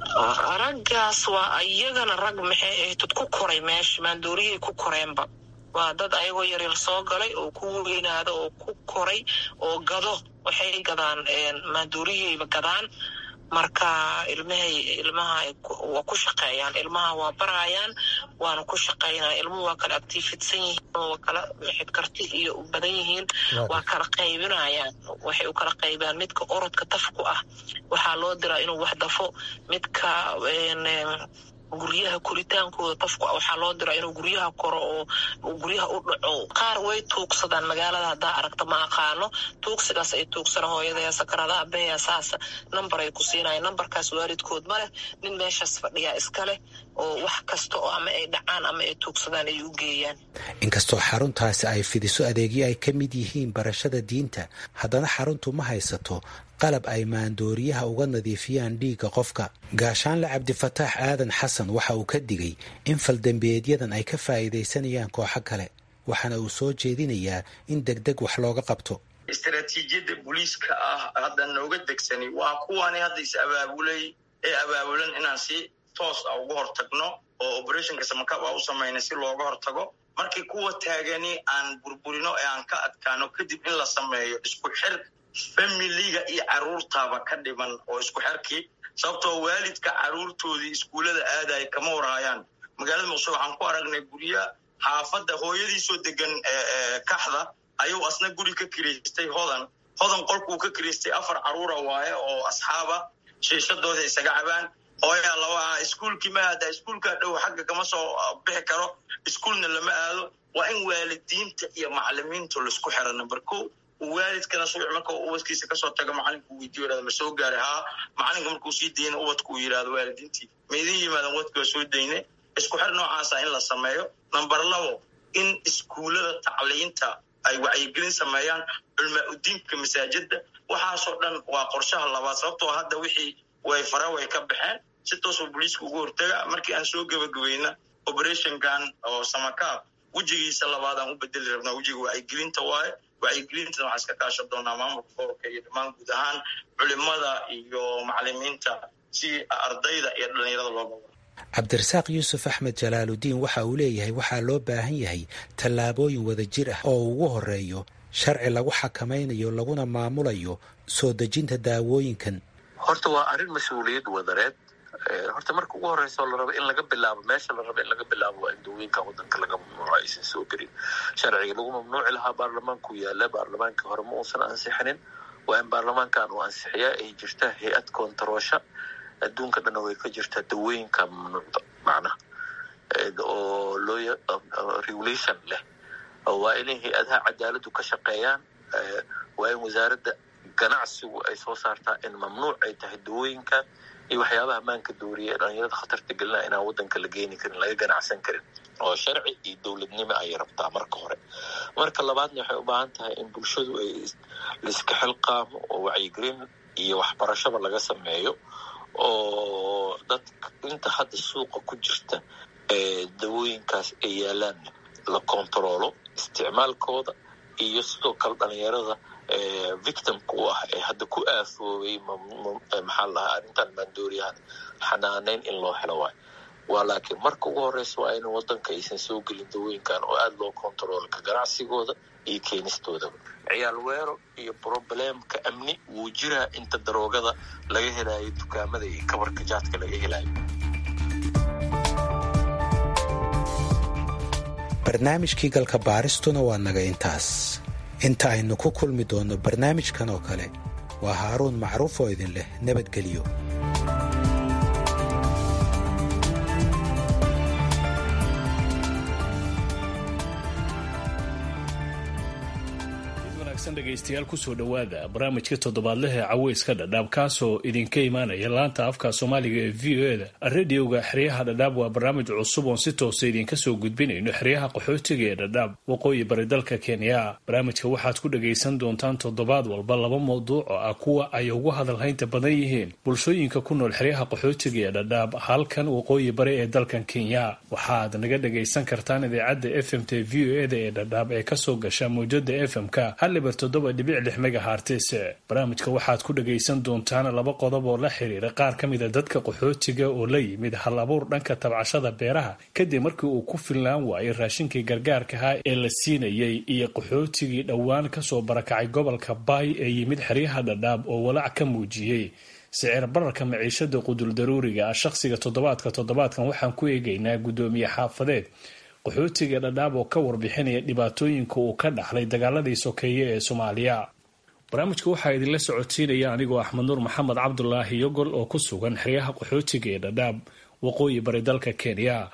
raggaas waa iyagana rag maxay ahayd ku koray meesha maanduuriyay ku koreenba waa dad ayagoo yaryar soo galay oo ku weynaada oo ku koray oo gado waxay gadaan maanduuriyayba gadaan marka ilmahay ilmaha waa ku shaqeeyaan ilmaha waa barayaan waana ku shaqeynaya ilmuhu waa kala actiifidsan yihiin waa kala maxid karti iyo u badan yihiin waa kala qaybinayaan waxay u kala qaybaan midka orodka tafku ah waxaa loo diraa inuu wax dafo midka guryaha koritaankooda tafku waxaa loo diraa inuu guryaha koro oo guryaha u dhaco qaar way tuugsadaan magaalada haddaa aragta ma aqaano tuugsigaas ay tuugsana hooyadaya sakaradaha beya saasa namber ay ku siinayaan nambarkaas waalidkood ma leh nin meeshaas fadhiyaa iska leh oo wax kasta oo ama ay dhacaan ama ay tuugsadaan ay u geeyaan inkastoo xaruntaasi ay fidiso adeegyo ay ka mid yihiin barashada diinta haddana xaruntu ma haysato qalab ay maandooriyaha uga nadiifiyaan dhiigga qofka gaashaanle cabdifataax aadan xasan waxa uu ka digay in faldembiyeedyadan ay ka faa'iidaysanayaan kooxo kale waxaana uu soo jeedinayaa in deg deg wax looga qabto istaraatiijiyadda booliiska ah hadda nooga degsani waa kuwani hadda is abaabulay ee abaabulan inaan si toos ah uga hortagno oo operationka samakab a u samayna si looga hortago markii kuwa taagani aan burburino ee aan ka adkaano kadib in la sameeyo isku xir familiga iyo caruurtaaba ka dhiman oo isku xerkii sababtoo waalidka caruurtoodii iskuullada aadaya kama warhaayaan magaalada muqdisho waxaan ku aragnay gurya xaafadda hooyadiisoo degan kaxda ayuu asna guri ka kiraystay hodan hodan qolkuu ka kiraystay afar caruura waaye oo asxaaba shiishadooda isaga cabaan hooyaa laba iskuulkii ma aada iskuulkaa dhow xagga kama soo bixi karo iskuulna lama aado waa in waalidiinta iyo macalimiintu laisku xira number ko waalidkana subax marka ubadkiisa kasoo taga macalinku weydiyo yirahdo ma soo gaaray haa macalinka markuu sii dayna ubadku uu yidhahdo waalidiintii ma idin yimaadan ubadki waa soo dayne isku xir noocaasa in la sameeyo number labo in iskuullada tacliinta ay wacyigelin sameeyaan culmaa udiinka masaajida waxaasoo dhan waa qorshaha labaad sababtoo hadda wixii way fara way ka baxeen si toosoo booliiska ugu hortaga markii aan soo gebagabayna operationkan oo samakaab wejigiisa labaadaan u bedeli rabnaa wejiga wacyigelinta waaye wacyigelintana waxaa iska kaashan doonaa maamulka gobolka iyo dhammaan guud ahaan culimada iyo macalimiinta si ardayda iyo dhallinyarada looga wado cabdirasaaq yuusuf axmed jalaaludiin waxa uu leeyahay waxaa loo baahan yahay tallaabooyin wadajir ah oo ugu horeeyo sharci lagu xakamaynayo laguna maamulayo soo dejinta daawooyinkan horta waa arrin mas-uuliyad wadareed horta marka ugu horeysa la rabo in laga bilaabo meesha la rabo in laga bilaabo waa in dawooyinka wadanka laga mamnuuco aysan soo gelin sharciga lagu mamnuuci lahaa baarlamaanku yaala baarlamaankii hore ma uusan ansixinin waa in baarlamaankan uu ansixiyaa ay jirtaa hay-ad koontaroosha adduunka dhanna way ka jirtaa dawooyinka mamnuucda macnaha oo loo regulation leh waa inay hay-adaha cadaaladu ka shaqeeyaan waa in wasaaradda ganacsigu ay soo saartaa in mamnuuc ay tahay dawooyinkan iyo waxyaabaha maanka dooriya ee dhalinyarada khatarta gelinaa inaan wadanka la geeni karin laga ganacsan karin oo sharci iyo dowladnimo ayay rabtaa marka hore marka labaadna waxay u baahan tahay in bulshadu ay laiska xilqaamo oo wacyigelin iyo waxbarashaba laga sameeyo oo dadka inta hadda suuqa ku jirta dawooyinkaas ay yaalaan la kontaroolo isticmaalkooda iyo sidoo kale dhalinyarada victimka u ah ee hadda ku aafoobay maxaa la dhahaa arrintan maandooriyahan xanaaneyn in loo helo waayo waa laakiin marka ugu horeysa waa in wadanka aysan soo gelin dawooyinkan oo aada loo kontaroolo ka ganacsigooda iyo keenistoodaba ciyaal weero iyo problemka amni wuu jiraa inta daroogada laga helayo dukaamada iyo kabarka jaadka laga helayo barnaamijkii galka baaristuna waa naga intaas inta aynu ku kulmi doonno barnaamijkan oo kale waa haaruun macruuf oo idin leh nabadgelyo dhegeystayaal kusoo dhowaada barnaamijka toddobaadleh ee caweyska dhadhaab kaasoo idinka imaanaya laanta afka soomaaliga ee v o eda radioga xeryaha dhadhaab waa barnaamij cusub oon si toosa idinka soo gudbinayno xeryaha qaxootiga ee dhadhaab waqooyi bari dalka kenya barnaamijka waxaad ku dhagaysan doontaan toddobaad walba laba mawduuc oo ah kuwa ay ugu hadalhaynta badan yihiin bulshooyinka ku nool xeryaha qaxootiga ee dhadhaab halkan waqooyi bari ee dalkan kenya waxaad naga dhagaysan kartaan idaacadda f m t v o eda ee dhadhaab ee kasoo gasha mawjada f m-ka toddoba dhibic lix megahartis barnaamijka waxaad ku dhagaysan doontaan laba qodob oo la xiriira qaar ka mida dadka qaxootiga oo la yimid hal abuur dhanka tabcashada beeraha kadib markii uu ku filnaan waayay raashinkii gargaarkaha ee la siinayay iyo qaxootigii dhowaan kasoo barakacay gobolka baay ee yimid xeryaha dhadhaab oo walaac ka muujiyey sicir bararka maciishada qudul daruuriga ah shaqsiga toddobaadka toddobaadkan waxaan ku eegaynaa guddoomiye xaafadeed qaxootiga dhadhaab oo ka warbixinaya dhibaatooyinka uu ka dhaxlay dagaaladii sokeeye ee soomaaliya barnaamijka waxaa idinla socodsiinaya anigoo axmed nuur maxamed cabdulaahi yogol oo ku sugan xeryaha qaxootiga ee dhadhaab waqooyi bari dalka kenya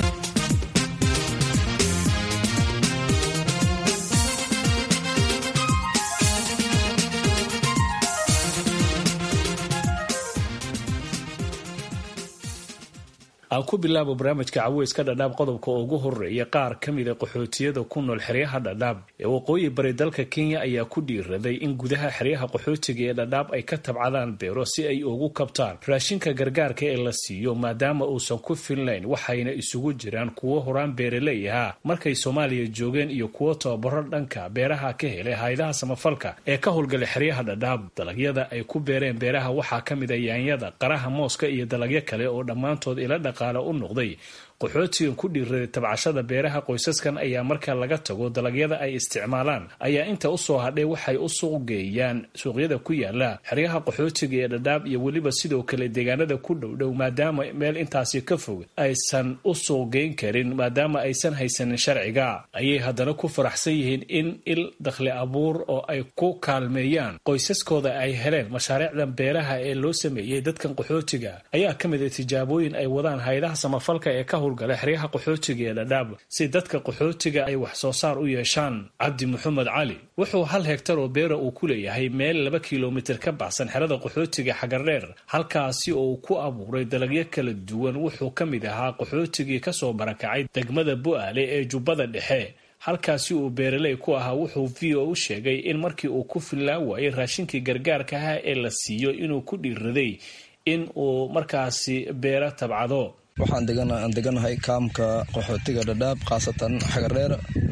aan ku bilaabo barnaamijka caweyska dhadhaab qodobka ugu horeeya qaar ka mida qaxootiyada ku nool xeryaha dhadhaab ee waqooyi bari dalka kenya ayaa ku dhiiraday in gudaha xeryaha qaxootiga ee dhadhaab ay ka tabcadaan beero si ay ugu kabtaan raashinka gargaarka ee la siiyo maadaama uusan ku filnayn waxayna isugu jiraan kuwo horaan beeraley ahaa markay soomaaliya joogeen iyo kuwo tababaro dhanka beeraha ka helay haydaha samafalka ee ka howlgalay xeryaha dhadhaab dalagyada ay ku beereen beeraha waxaa ka mida yaanyada qaraha mooska iyo dalagyo kale oo dhammaantood ila dhaq u noqday qaxootigan ku dhiiraday tabcashada beeraha qoysaskan ayaa marka laga tago dalagyada ay isticmaalaan ayaa inta usoo hadhay waxay u suuq geeyaan suuqyada ku yaala xeryaha qaxootiga ee dhadhaab iyo weliba sidoo kale deegaanada ku dhowdhow maadaama meel intaasi ka fog aysan u suuq geyn karin maadaama aysan haysanin sharciga ayay haddana ku faraxsan yihiin in il dakhli abuur oo ay ku kaalmeeyaan qoysaskooda ay heleen mashaariicdan beeraha ee loo sameeyey dadkan qaxootiga ayaa ka mid a tijaabooyin ay wadaan haydaha samafalka ee ka howlgala xeryaha qaxootiga ee dhadhaab si dadka qaxootiga ay wax soo saar u yeeshaan cabdi maxamed cali wuxuu hal hegtar oo beera uu ku leeyahay meel laba kilomitir ka baxsan xerada qaxootiga xagardheer halkaasi oo uu ku abuuray dalagyo kala duwan wuxuu ka mid ahaa qaxootigii kasoo barakacay degmada bu'aale ee jubbada dhexe halkaasi uu beeraley ku ahaa wuxuu v o u sheegay in markii uu ku fillaan waayay raashinkii gargaarka ah ee la siiyo inuu ku dhiiraday in uu markaasi beero tabcado waxaan deganahay kaamka qaxootiga dhadhaab khaasatan xagareer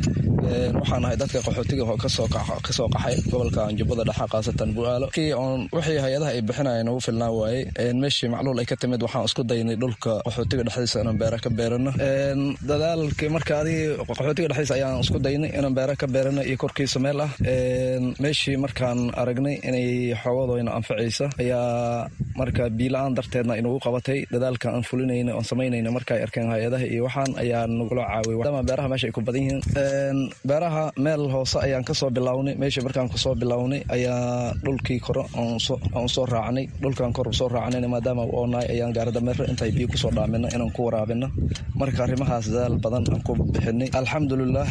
waxaan ahay dadka qaxootiga kasoo qaxay gobolka jubbada dhexe khaasatan bu'aalo kii oon wixii hay-adaha ay bixinayeen ugu filnaan waayey meeshii macluul ay ka timid waxaan isku daynay dhulka qaxootiga dhexdiisa inaan beera ka beerano dadaalkii marka adigii qaxootiga dhexdiisa ayaan isku daynay inaan beera ka beerano iyo korkiisa meel ah meeshii markaan aragnay inay xoogadooyna anfacaysa ayaa marka biila-aan darteedna inugu qabatay dadaalka aan fulinayna oon samaynayna marka ay arkeen hay-adaha iyo waxaan ayaa nagula caawiyay maadaama beeraha meesha ay ku badan yihiin beeraha meel hoose ayaan kasoo bilownay meeshii markaan kusoo bilownay ayaa dhulkii kore aan soo raacnay dhulkaan kor soo raacnayna maadaama u oonahay ayaan gaaradameero intay biyo kusoo dhaamino inaan ku waraabino marka arrimahaas dadaal badan aan ku bixinay alxamdulilah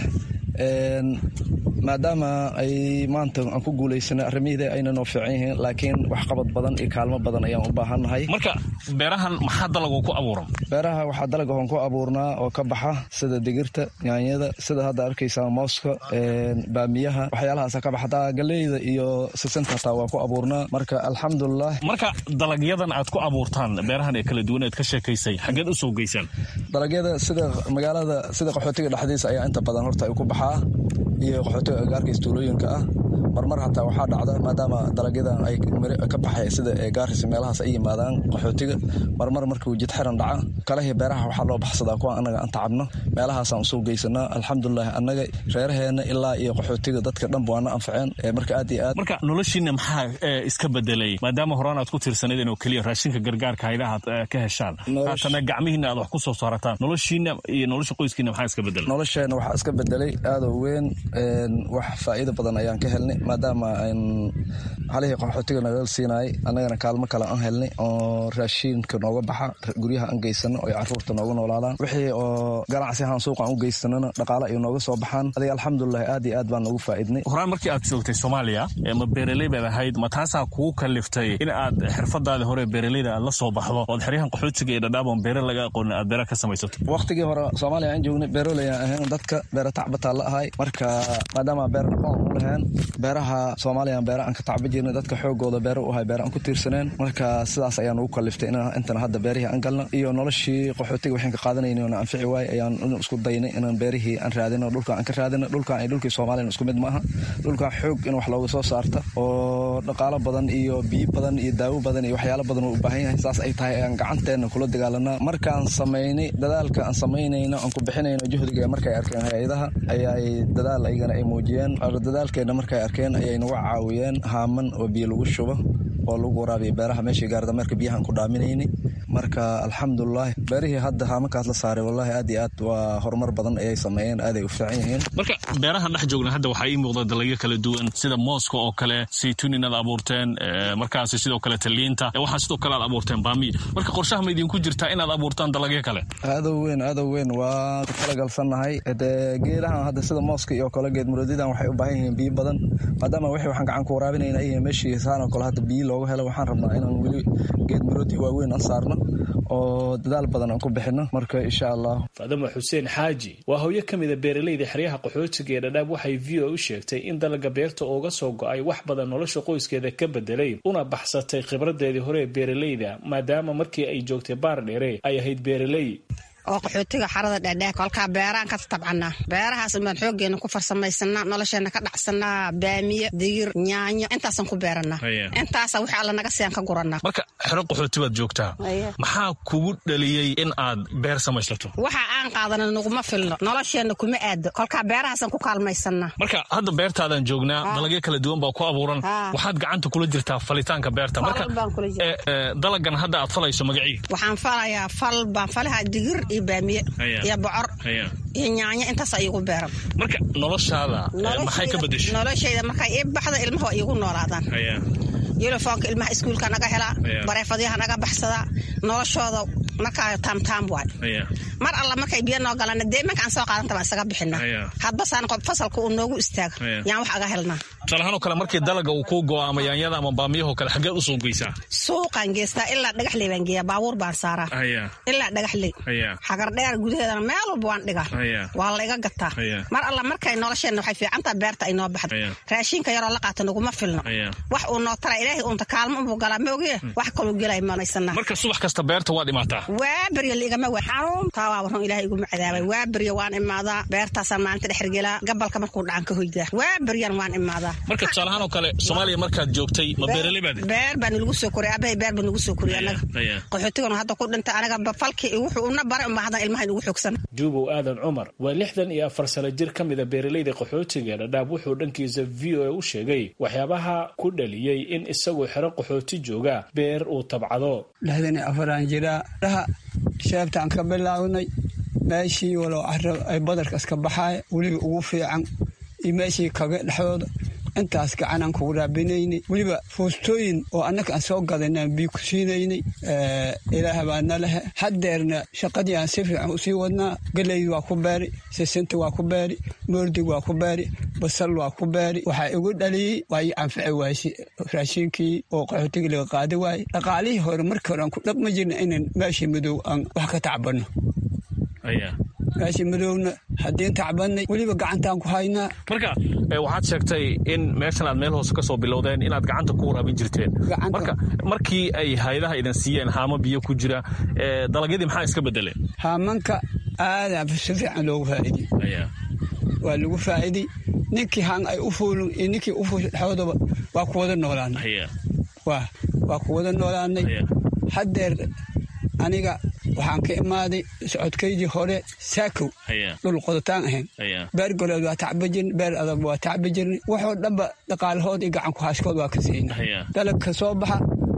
maadaama ay maanta aan ku guulaysanay arrimihii ayna noo fiican yihiin laakiin waxqabad badan iyo kaalmo badan ayaan u baahannahay marka beerahan maxaa dalagoo ku abuuran beeraha waxaa dalagahoon ku abuurnaa oo ka baxa sida digirta yaanyada sida hadda arkaysaa mooska baamiyaha waxyaalahaasa ka baxa hataa galeyda iyo sisinta hataa waa ku abuurnaa marka alxamdulilah marka dalagyadan aad ku abuurtaan beerahan ee kala duwan eed ka sheekaysay xaggeed u soo geysaan dalagyada sida magaalada sida qaxootiga dhexdiisa ayaa inta badan horta ay ku baxaa iyo qaxootiga agaarka istuulooyinka ah marmar hataa waxaa dhacda maadaama dalagyadan ay ka baxay sida gaaris meelahaas ay yimaadaan qaxootiga marmar markuu jid xiran dhaca kalahii beeraha waxaa loo baxsadaa kuwa annaga aan tacabno meelahaasaan usoo geysanaa alxamdulilah annaga reeraheena ilaa iyo qaxootiga dadka dhanba waana anfaceen marka aad iyo aad marka noloshiina maxaa iska bedelay maadaama horaan aad ku tirsanaydeen oo keliya raashinka gargaarka haydaha aad ka heshaan haatana gacmihiina aad wax ku soo saarataan noloshiina iyo nolosha qoyskiina maxaa iska bedelay nolosheena waxaa iska bedelay aadoo weyn wax faa'iido badan ayaan ka helnay maadaama halihii qaxootiga nagal siinayay annagana kaalmo kale aan helnay oo raashiinka nooga baxa guryaha aan geysano oo caruurta nooga noolaadaan wixii oo ganacsi ahaan suuqa aan u geysanana dhaqaale ay nooga soo baxaan adiga alxamdulilah aad iyo aad baan noogu faa'iidnay horaan markii aad joogtay soomaaliya ma beeraley baad ahayd ma taasaa kugu kaliftay in aad xirfadaadii hore beeraleyda aad la soo baxdo ood xeryahan qaxootiga iyo dhadhaaboon beere laga aqoonin aad beera ka samaysato waqtigii hore soomaaliya aan joognay beeroley aan ahayn dadka beera tacbataa la ahay marka maadaama beer dhaqoon u lahayn beeraha soomaaliya beera aan ka tacba jirnay dadka xoogooda beera u ahay beera aan ku tiirsaneen marka sidaas ayaan ugu kaliftay intana hadda beerihii aan galno iyo noloshii qaxootiga waxaan ka qaadanayna oona anfici waay ayaan isku daynay inaan beerihii aan raadino dhulkaan aan ka raadino dhulkaan iyo dhulkii soomaaliya isku mid ma aha dhulkaan xoog in wax looga soo saarta oo dhaqaalo badan iyo biyo badan iyo daawo badan iyo waxyaalo badan uu u baahan yahay saas ay tahay ayaan gacanteena kula dagaalanaa markaan samaynay dadaalka aan samaynayno aan ku bixinayno juhdiga markay arkeen hay-adaha ayaay dadaal aygana ay muujiyeen dadaalkeena markay arkeen ayay nagu caawiyeen haaman oo biyo lagu shubo oo lagu waraabiya beeraha meeshii gaardameerka biyahaan ku dhaaminayni marka alxamdulilah beerihii hadda haamankaas la saaray wallahi aad iyo aad waa horumar badan ayay sameeyeen aaday u fiican yihiin marka beerahan dhex joogna hadda waxaa ii muuqda dalagyo kala duwan sida mooska oo kale saytuun inaad abuurteen markaasi sidoo kale taliinta waxaa sidoo kale aad abuurteen baamiya marka qorshaha ma idinku jirtaa inaad abuurtaan dalagyo kale aadow weyn aadow weyn waa ku talagalsannahay dee geedahan hadda sida mooska iyo kale geed muroodidan waxay u baahan yihiin biyo badan maadaama wixii waxaan gacan ku waraabinayna iyo meeshii saan oo kale hadda biyo looga helo waxaan rabnaa inaan weli geed muroodi waaweyn aan saarno oo dadaal badan aan ku bixino marka insha allah faadama xuseen xaaji waa hooyo ka mida beeraleyda xeryaha qaxootiga ee dhadhaab waxay v o u sheegtay in dalaga beerta ooga soo go-ay wax badan nolosha qoyskeeda ka bedelay una baxsatay khibradeedii hore ee beeraleyda maadaama markii ay joogtay baar dheere ay ahayd beeraley oo qaxootiga xarada dhadhaag kolkaa beeraan ka tabcanaa beerahaas baan xoogeena ku farsamaysanaa nolosheena ka dhacsanaa baamiye digir nyaanyo intaasaan ku beeranaa intaasa wixii alla naga siiyaan ka guranaa marka xero qaxooti baad joogtaa maxaa kugu dhaliyey in aad beer samaysato waxa aan qaadana naguma filno nolosheenna kuma aado kolkaa beerahaasaan ku kaalmaysanaa marka hadda beertaadaan joognaa dalagyo kala duwan baa ku abuuran waxaad gacanta kula jirtaa falitaanka beerta marka dalagan hadda aad falayso magacii waxaan falayaa fal baan falahaa digir iyo baamiye iyo bocor iyo nyaanyo intaas iigu beeran marka noloshaada maxay ka bedeshay noloshayda markay ii baxda ilmaha waa iigu noolaadaan yulifoonka ilmaha iskuulka naga helaa bareefadyaha naga baxsadaa noloshooda markaa taamtaam waay mar alla markay biyo noo galaan dee imanka aan soo qaadanta baan isaga bixinaa hadbasaan fasalka uu noogu istaago yaan wax aga helnaa tusaalahaan oo kale markii dalaga uu kuu go'o ama yaanyada ama baamiyahoo kale xaggeed u soo geysaa suuqaan geystaa ilaa dhagaxley baan geeyaa baabuur baan saaraa ilaa dhagaxley xagardheer gudaheedana meel walba waan dhigaa waa la iga gataa mar alla markay nolosheenna waxay fiicantaa beerta ay noo baxda raashinka yaroo la qaata naguma filno wax uu noo tara ilaahay uunta kaalmo unbuu galaa ma ogiye wax kaluu gelay manaysanaa marka subax kasta beerta waad imaataa waa berya liigama we xanuuntaa waa warun ilahay iguma cadaabay waa berya waan imaadaa beertaasaan maalinta dhexergelaa gabalka markuu dhacan ka hoydaa waa beryan waan imaadaa marka tusaalahaan oo kale soomaaliya markaad joogtay ma beeraley baad beer baa nalagu soo koriyay abahay beer baa nagu soo koriyay anaga qaxootigana hadda ku dhintay anaga falkii wuxuu una baray unbaa haddan ilmaha inugu xoogsan juubow aadan cumar waa lixdan iyo afar sano jir ka mida beeraleyda qaxootiga dhadhaab wuxuu dhankiisa v o a u sheegay waxyaabaha ku dhaliyey in isagoo xero qaxooti jooga beer uu tabcado lixdan iyo afaraan jiraa dhaha sheebtaan ka bilaabnay meeshii walow caro ay badarka iska baxaaya weliba ugu fiican iyo meeshii kaga dhexdooda intaas gacanaan kugu raabinaynay weliba foostooyin oo annaka aan soo gadanaan bii ku siinaynay ilaaha baadna lehe haddeerna shaqadii aan si fiican usii wadnaa galeyd waa ku beeri sisinta waa ku beeri moordig waa ku beeri basal waa ku beeri waxaa igu dhaliyey waa ii anfici waayse raashiinkii oo qaxootigii laga qaadi waayey dhaqaalihii hore markii hore aan ku dhaqma jirna inaan meeshii madow aan wax ka tacbanno meeshii madowna haddiin tacbannay weliba gacantaan ku haynaa marka waxaad sheegtay in meeshan aad meel hoose ka soo bilowdeen inaad gacanta ku waraabin jirteen marka markii ay hayadaha idin siiyeen haamo biyo ku jira dalagyadii maxaa iska bedeleen haamanka aadaa si fiican loogu faa'iidey waa lagu faa'iidey ninkii haan ay u fuulin iyo ninkii u fuusha dhexdoodaba waa ku wada noolaanay waa ku wada noolaanay haddeer aniga waxaan ka imaaday socodkaydii hore saakow dhul qodotaan ahayn beer goleed waa tacba jirnay beer adag waa tacba jirnay waxoo dhanba dhaqaalahood iyo gacanku haaskood waa ka siina dalabka soo baxa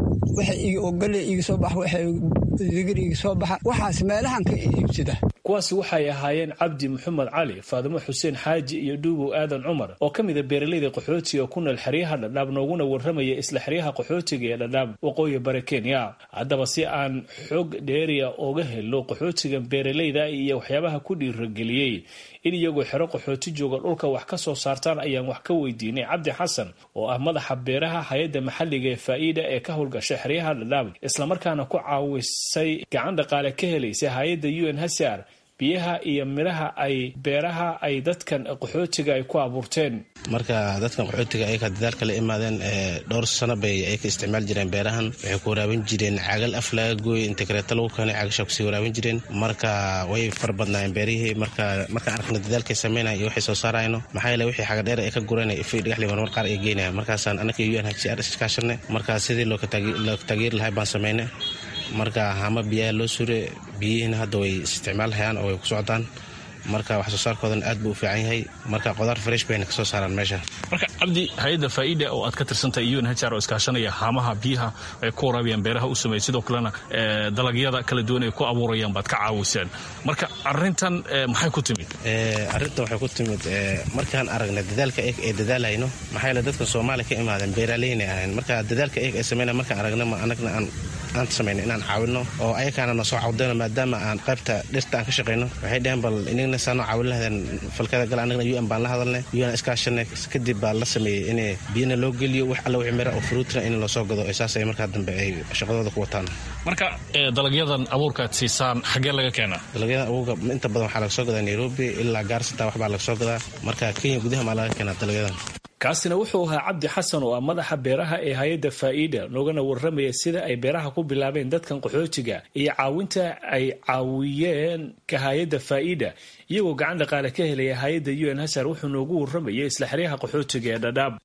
oo galley iga soo baxa waxay digir iga soo baxa waxaas meelahan ka iibsada kuwaasi waxay ahaayeen cabdi maxamed cali faadimo xuseen xaaji iyo dhuubow aadan cumar oo ka mida beeraleyda qaxootiga ku nool xeryaha dhadhaab nooguna warramaya isla xeryaha qaxootiga ee dhadhaab waqooyi bare kenya haddaba si aan xog dheeriya oga helo qaxootigan beeraleyda iyo waxyaabaha ku dhiirageliyey in iyagoo xero qaxooti jooga dhulka wax ka soo saartaan ayaan wax ka weydiinay cabdi xasan oo ah madaxa beeraha hay-adda maxalliga ee faa'iida ee ka howlgasha xeryaha dhadhaab islamarkaana ku caawisay gacan dhaqaale ka helaysay hay-adda u n hsr biyaha iyo midhaha ay beeraha ay dadkan qaxootiga ay ku abuurteen marka dadkan qaxootiga ayaka dadaalka la imaadeen dhowr sano bay ay ka isticmaali jireen beerahan waxay ku waraabin jireen cagal af laga gooy inta kareeto lagu keenay cagashaa kusii waraabin jireen marka way fara badnaayeen beerihii marka markaan arkna dadaalkay sameynaya iyo waxay soo saarayno maxaa yeele wixii xaga dheer ay ka gureen ifay dhagaxli marmar qaar ay geynayaan markaasaan anaka u n hcr iskaashanay marka sidii loo taageeri lahay baan sameynay marka hama biyaha loo sure biyihiina hadda way isticmaalhayaan oo way ku socdaan marka wax soo saarkoodana aad buu u fiican yahay marka qodaar fresh bayna kasoo saaraan meesha marka cabdi hay-adda faa'iida oo aad ka tirsantahay un hr oo iskaashanaya haamaha biyaha ay ku waraabiyaan beeraha u sameeyay sidoo kalena dalagyada kala duwan ay ku abuurayaan baad ka caawiseen marka arrintan maxay ku timid arrintan waxay ku timid markaan aragna dadaalka eeg ee dadaalayno maxaa yeele dadka soomaaliya ka imaadeen beeraleyna ahayn marka dadaalka eeg ee sameynaya markaan aragna ma anagna aan aan samayno inaan caawino oo ayakaana na soo cawdayno maadaama aan qaybta dhirta aan ka shaqayno waxay dheheen bal inagna saanoo caawin lahaydeen falkada gal anagna u n baan la hadalnay u n iskaashanay kadib baa la sameeyey in biyana loo geliyo wax alla wixii mira oo fruutina in loo soo gado saas ay markaa dambe ay shaqadooda ku wataan marka dalagyadan abuurka aad siisaan xaggee laga keenaa dalagyadan abuurka inta badan waxaa laga soo gadaa nairobi ilaa gaarsata waxbaa laga soo gadaa marka kenya gudaha maa laga keenaa dalagyadan kaasina wuxuu ahaa cabdi xasan oo ah madaxa beeraha ee hay-adda faa'iida noogana warramaya sida ay beeraha ku bilaabeen dadkan qaxootiga iyo caawinta ay caawiyeen ka hay-adda faa'iida iyagoo gacan dhaqaale ka helaya hay-adda u n hasar wuxuu noogu warramayay isla xeryaha qaxootiga ee dhadhaab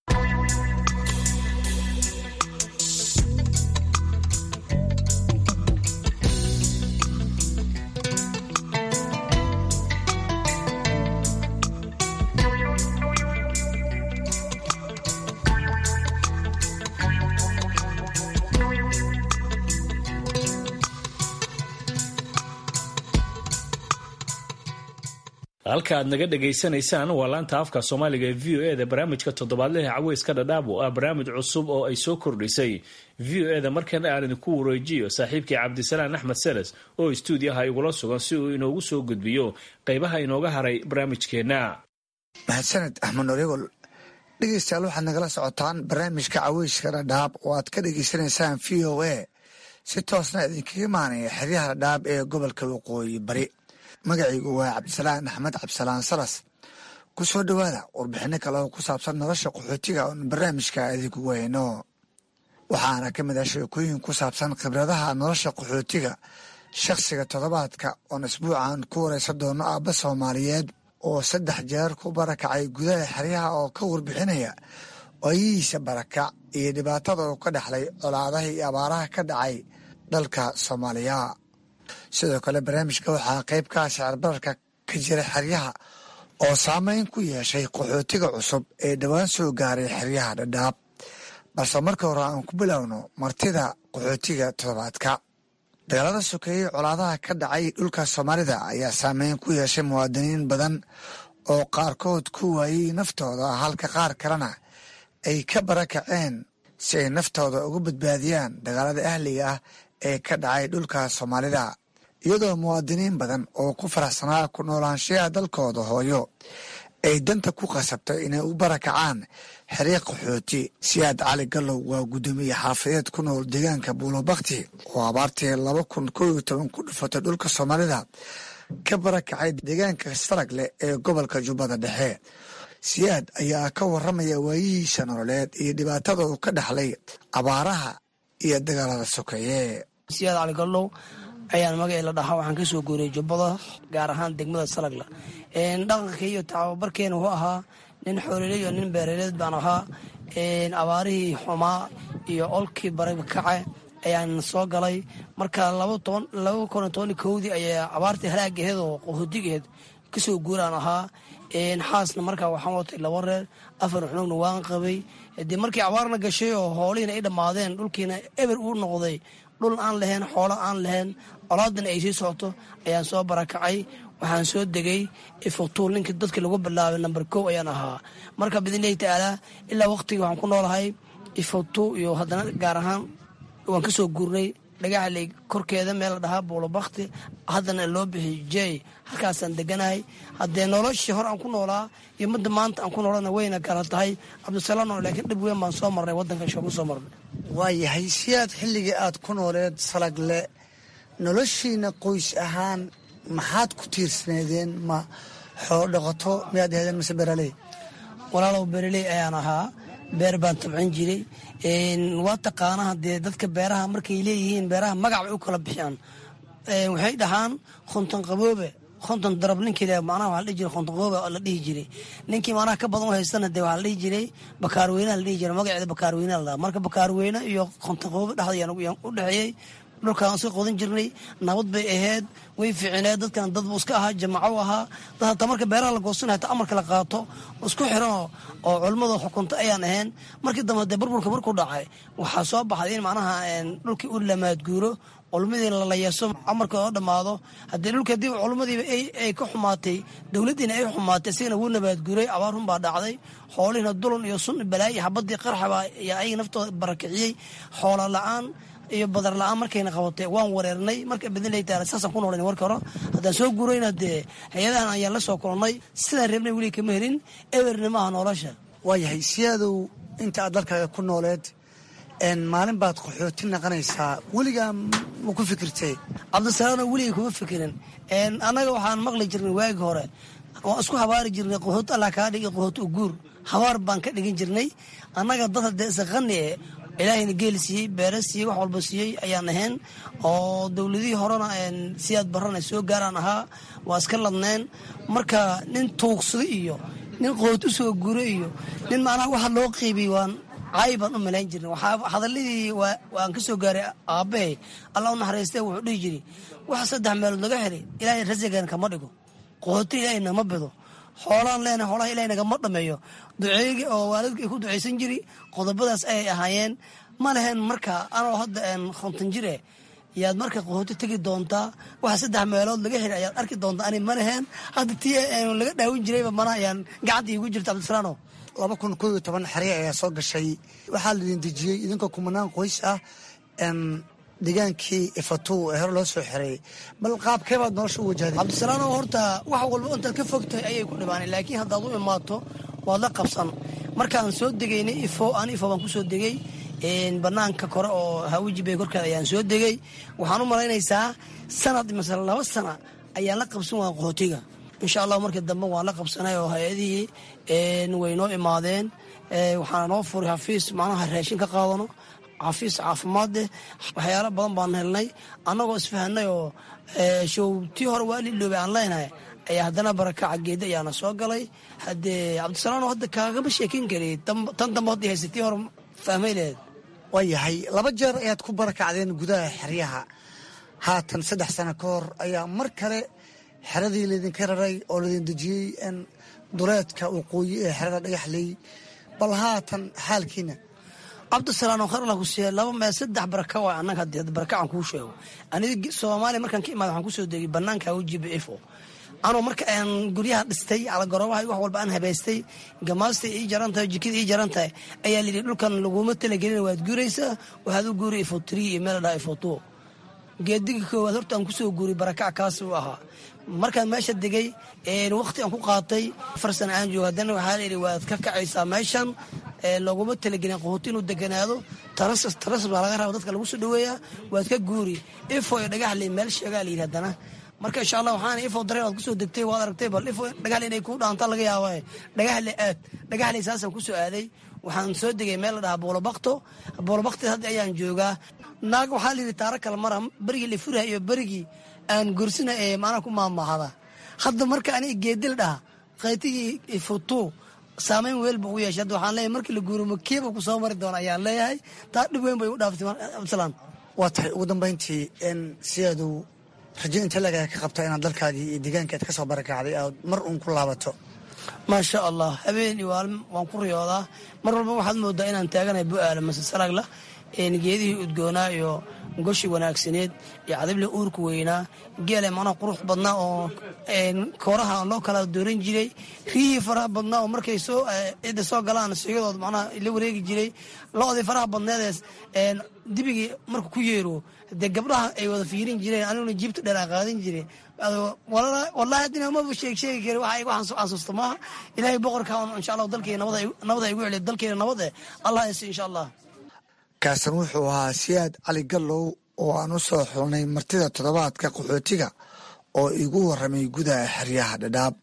halka aad naga dhagaysanaysaan waa laanta afka soomaaliga ee v o e da barnaamijka toddobaadlaha caweyska dhadhaab oo ah barnaamij cusub oo ay soo kordhisay v o e da markana aan idinku wareejiyo saaxiibkii cabdisalaan axmed seles oo istuudiyaha igula sugan si uu inoogu soo gudbiyo qaybaha inooga haray barnaamijkeenna mahadsaned axmed norigol dhegeystayaal waxaad nagala socotaan barnaamijka caweyska dhadhaab oo aad ka dhegeysanaysaan v o a si toosna idinkaga imaanaya xeryaha dhadhaab ee gobolka waqooyi bari magacaygu waa cabdisalaan axmed cabdisalaan salas ku soo dhowaada warbixino kale oo ku saabsan nolosha qaxootiga oon barnaamijka idinkugu hayno waxaana ka mid ah sheekooyin ku saabsan khibradaha nolosha qaxootiga shakhsiga toddobaadka oon isbuucan ku waraysan doono aabba soomaaliyeed oo saddex jeer ku barakacay gudaha xeryaha oo ka warbixinaya waayihiisa barakac iyo dhibaatada uu ka dhexlay colaadaha iyo abaaraha ka dhacay dalka soomaaliya sidoo kale barnaamijka waxaa qayb ka ah sicirbararka ka jira xeryaha oo saameyn ku yeeshay qaxootiga cusub ee dhowaan soo gaaray xeryaha dhadhaab balse marka hore aan ku bilowno martida qaxootiga toddobaadka dagaalada sokeeyey colaadaha ka dhacay dhulka soomaalida ayaa saameyn ku yeeshay muwaadiniin badan oo qaarkood ku waayey naftooda halka qaar kalena ay ka barakaceen si ay naftooda uga badbaadiyaan dagaalada ahliga ah ee ka dhacay dhulka soomaalida iyadoo muwaadiniin badan oo ku faraxsanaa ku noolaanshayaha dalkooda hooyo ay danta ku qasabtay inay u barakacaan xiriiq qaxooti siyaad cali gallow waa guddoomiye xaafadeed ku nool deegaanka buulobakti oo abaartii laba kun koo iyo toban ku dhufatay dhulka soomaalida ka barakacay deegaanka saragle ee gobolka jubbada dhexe siyaad ayaa ka waramaya waayihiisa nololeed iyo dhibaatada uu ka dhexlay abaaraha iyo dagaalada sokeeye siyaad cali gallow ayaan magacii la dhahaa waxaan ka soo guuriyey jubbada gaar ahaan degmada salagla dhaqanka iyo tababarkeena wuxuu ahaa nin xoolele iyo nin beeraleed baan ahaa abaarihii xumaa iyo olkii barakace ayaan soo galay marka laba kun toban kowdii ayaa abaartii halaagaheed oo qahoodigeed kasoo guuraan ahaa xaasna markaa waxaan watay laba reer afar xunugna waan qabay dee markii abaarna gashay oo hoolihiina ay dhammaadeen dhulkiina eber uu noqday dhul aan lahayn xoolo aan lahayn colaadana ay sii socoto ayaan soo barakacay waxaan soo degay ifuktuul ninkii dadka lagu bilaabay namber kow ayaan ahaa marka biidnillahi tacaalaa ilaa waqtigii waxaan ku noolahay ifuktu iyo haddana gaar ahaan waan ka soo guurnay dhagaxley korkeeda meel la dhahaa buulobakti haddana loo bixiy jey halkaasaan deganahay haddee noloshii hor aan ku noolaa iyo midda maanta aan ku noolana wayna kala tahay cabdisalaam laakiin dhib weyn baan soo marnay waddanka shoogu soo marnay waayahay siyaad xilligii aad ku nooleed salagle noloshiina qoys ahaan maxaad ku tiirsaneedeen ma xoolo dhaqato miyaad aheedeen mise beeraley walaalow beeraley ayaan ahaa beer baan tabcin jiray waa taqaanaha dee dadka beeraha markay leeyihiin beeraha magac bay u kala bixiyaan waxay dhahaan khonton qaboobe konton darab ninkii macnaha waxaa la dhihi jiray konton qaboobe la dhihi jiray ninkii macnaha ka badan u haystana dee waxaa la dhihi jiray bakaarweynaha la dhihi jiray magaceeda bakaarweynaha la dhaha marka bakaarweyne iyo konton qaboobe dhexda ayaan u dhexeeyey dhulkaan iska qodan jirnay nabad bay ahayd way fiicineed dadkan dad buu iska ahaa jamaco ahaa dad hataa marka beeraha la goosanay hataa amarka la qaato isku xiran oo culimmada xukunta ayaan ahayn markii dambe dee burburka markuu dhacay waxaa soo baxday in macnaha dhulkii u lamaadguuro culummadii lalayeeso amarka oo dhammaado haddii dhulka hadii culumadiiba ay ka xumaatay dowladdiina ay xumaatay isigana wuu nabaadguuray abaar run baa dhacday xoolihiina dulan iyo sun balaayi xabadii qarxabaa iyo ayaga naftooda barakiciyey xoola la-aan iyo badar la-aan markayna qabatay waan wareernay marka bidnilay taala saasaan ku noolan warka hore haddaan soo guurayna dee hay-adahan ayaan la soo kulannay sidaan reebnay weli kama helin eberna maaha nolosha waayahay siyaadow inta aad dalkaaga ku nooleed maalin baad qaxooti naqanaysaa weligaa ma ku fikirtay cabdisalaano weligay kuma fikirin annaga waxaan maqli jirnay waagi hore waan isku habaari jirnay qaxooti allah kaa dhigi qaxooti uguur habaar baan ka dhigin jirnay annaga dad haddee isaqani e ilaahayna geel siiyey beere siiyey wax walba siiyey ayaan ahayn oo dowladihii horena siyaad barana soo gaaraan ahaa waa iska ladneen marka nin tuugsada iyo nin qoot u soo guro iyo nin macnaha waxa loo qiibiyey waan caayi baan u malayn jirna hadaladii waan ka soo gaaray aabbahay allah u naxariistee wuxuu dhihi jiri waxa saddex meelood laga helay ilaahay rasigan kama dhigo qooti ilaahay nama bido xoolaan leenahay xoolaha ilahay nagama dhameeyo duceeygi oo waalidka ay ku ducaysan jiri qodobadaas ayay ahaayeen ma lehen marka anoo hadda konton jire yaad marka qahooti tegi doontaa waxa saddex meelood laga heli ayaad arki doontaa ani ma lehen hadda tii laga dhaawin jirayba mana ayaan gacanta iigu jirta cabdisalaano laba kun koo iyo toban xerya ayaa soo gashay waxaa laidin dejiyey idinkoo kumanaan qoys ah degaankii ifatu ee hore loo soo xereeyey bal qaabkee baad nolosha u wajahday cabdisalaano horta wax walba intaad ka fogtahay ayay ku dhibaaneen laakiin haddaad u imaato waad la qabsan markaan soo degaynay ifo an ifo baan kusoo degay banaanka kore oo hawiji bay korkeeda ayaan soo degay waxaan u malaynaysaa sanad mase laba sana ayaan la qabsan waa qaxootiga insha allah markii dambe waan la qabsanay oo hay-adihii way noo imaadeen waxaana noo furay xafiis macnaha raashin ka qaadano xafiis caafimaad eh waxyaalo badan baan helnay annagoo isfahanay oo show tii hore waa liloobay aan leenahay ayaa haddana barakaca geeda ayaana soo galay haddee cabdisalaano hadda kaagama sheekin kari tan dambe hadda haysa tii hore fahmay lehed waayahay laba jeer ayaad ku barakacdeen gudaha xeryaha haatan saddex sano ka hor ayaa mar kale xeradii laydinka raray oo laydin dejiyey duleedka waqooyi ee xerada dhagaxley bal haatan xaalkiina cabdisalaano kharla ku siiya laba mee saddex baraka waa annaga haddii barakacaan kuu sheego aniga soomaaliya markaan ka imaada waxaan kusoo degay bannaanka ujiba ifo anoo marka aan guryaha dhistay alagorobaha wax walba aan habaystay gamaasta ii jaran tahay jikada ii jaran tahay ayaa layidhi dhulkan laguma talagelin waad guuraysaa waxaad u guuri ifo three iyo meel dhaha ifo two geediga koowaad horta aan kusoo guuray barakac kaas uu ahaa markaan meesha degay waqti aan ku qaatay afar sana aan joogo haddana waxaa layidhi waad ka kacaysaa meeshan laguma talagelin qahooti inuu deganaado tarasas tarasas baa laga raba dadka lagu soo dhaweeyaa waad ka guuri ifo iyo dhagaxley meel sheegaa layidhi haddana marka insha allah waxaana ifo dareen aad kusoo degtay waad aragtay bal ifo dhagaxley inay kuu dhaanta laga yaaba dhagaxley aad dhagaxley saasaan kusoo aaday waxaan soo degay meel la dhahaa boolobakto boolobakti hadda ayaan joogaa naag waxaa layidhi taaro kale mara berigii la furaha iyo berigii aan gursina ee maanaa ku maamahada hadda marka aniga geedil dhaha qaytigii ifutu saameyn weel buu u yeeshay hadda waxaan leeyahay markii la guuro makiiba ku soo mari doona ayaan leeyahay taa dhib weyn bay u dhaaftay abdisalaan waa tahay ugu dambayntii sideedu rajo inta lagaa ka qabta inaad dalkaagii iyo deegaankaad ka soo barakacday aad mar uun ku laabato maasha allah habeen iyo waalin waan ku riyoodaa mar walba waxaad moodaa inaan taaganahay bu-aala mase saragla geedihii udgoonaa iyo goshi wanaagsaneed iyo cadibli uurka weynaa geele manaa qurux badnaa oo kooraha loo kala dooran jiray riyihii faraha badnaa oo markay soo cidda soo galaan suuyadood macnaha la wareegi jiray lo-dii faraha badneedees dibigii marka ku yeero dee gabdhaha ay wada fiirin jireen aniguna jiibta dheer aan qaadan jiray wallaahi haddina maba sheeg sheegi kari waxa igu xasuusta maaha ilaahay boqorka insha allah dalkeena nabada igu celiya dalkeena nabad eh allah yasi insha allah kaasan wuxuu ahaa siyaad cali gallow oo aan u soo xulnay martida toddobaadka qaxootiga oo igu warramay gudaha xeryaha dhadhaab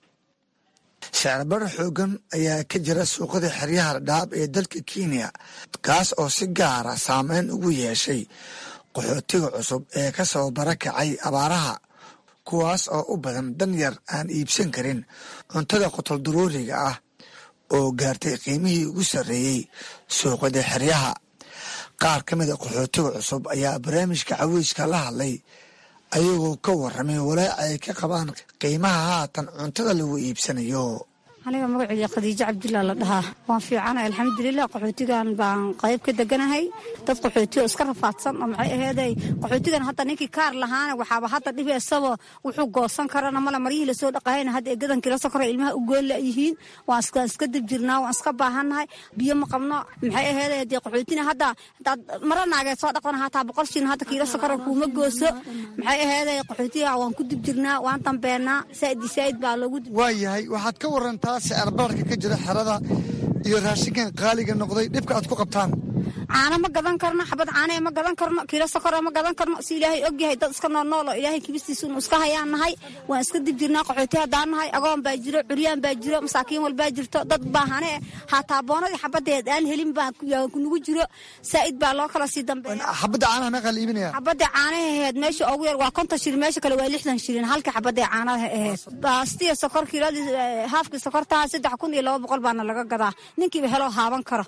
shacirbar xoogan ayaa ka jira suuqada xeryaha dhadhaab ee dalka kenya kaas oo si gaara saameyn ugu yeeshay qaxootiga cusub ee ka soo barakacay abaaraha kuwaas oo u badan dan yar aan iibsan karin cuntada qotol daruuriga ah oo gaartay qiimihii ugu sarreeyey suuqada xeryaha qaar ka mid a qaxootiga cusub ayaa barnaamijka caweyska la hadlay ayagoo ka warramay walaac ay ka qabaan qiimaha haatan cuntada lagu iibsanayo aniga magaceyga khadiijo cabdullah la dhahaa waan fiicana alxamdulilah qaxootigan baan qayb ka deganahay dad qaxootiyo iska rafaadsan oo maxay aheeday qaxootigan hadda ninkii kaar lahaana waxaaba hadda dhibi isaba wuxuu goosan karana male maryihii lasoo dhaqahayna hadda eegadanki la sokora ilmaha u goon layihiin waan iska dib jirnaa waan iska baahannahay biyo ma qabno maxay aheeday dee qaxootina hadda hadaad mara naageed soo dhaqdana hataa boqol shin hadda kiila sokora kuuma gooso maxay aheeday qaxootiga waan ku dib jirnaa waan dambeenaa saaid saaid baa loogu waayahay waxaad ka warantaa sicirbaarka ka jira xerada iyo raashinkan qaaliga noqday dhibka aad ku qabtaan caano ma gadan karno xabad caanee ma gadan karno kiilo sokora ma gadan karno si ilaahay ogyahay dad iska noolnool oo ilaahay kibistiisa inu iska hayaan nahay waan iska dib jirnaa qaxooti haddaan nahay agoon baa jiro curyaan baa jiro masaakiin walbaa jirto dad baahane hataa boonadii xabadeed aan helin baa nagu jiro saa'id baa loo kala sii dambeeya xabadda caanaha meeqaa la iibinaya xabadda caanaha aheed meesha ugu yar waa konton shilin meesha kale waa lixdan shilin halka xabadda caanaha aheed baastiya sokor kiiladii haafkii sokortaha saddex kun iyo laba boqol baana laga gadaa ninkiiba heloo haaban karo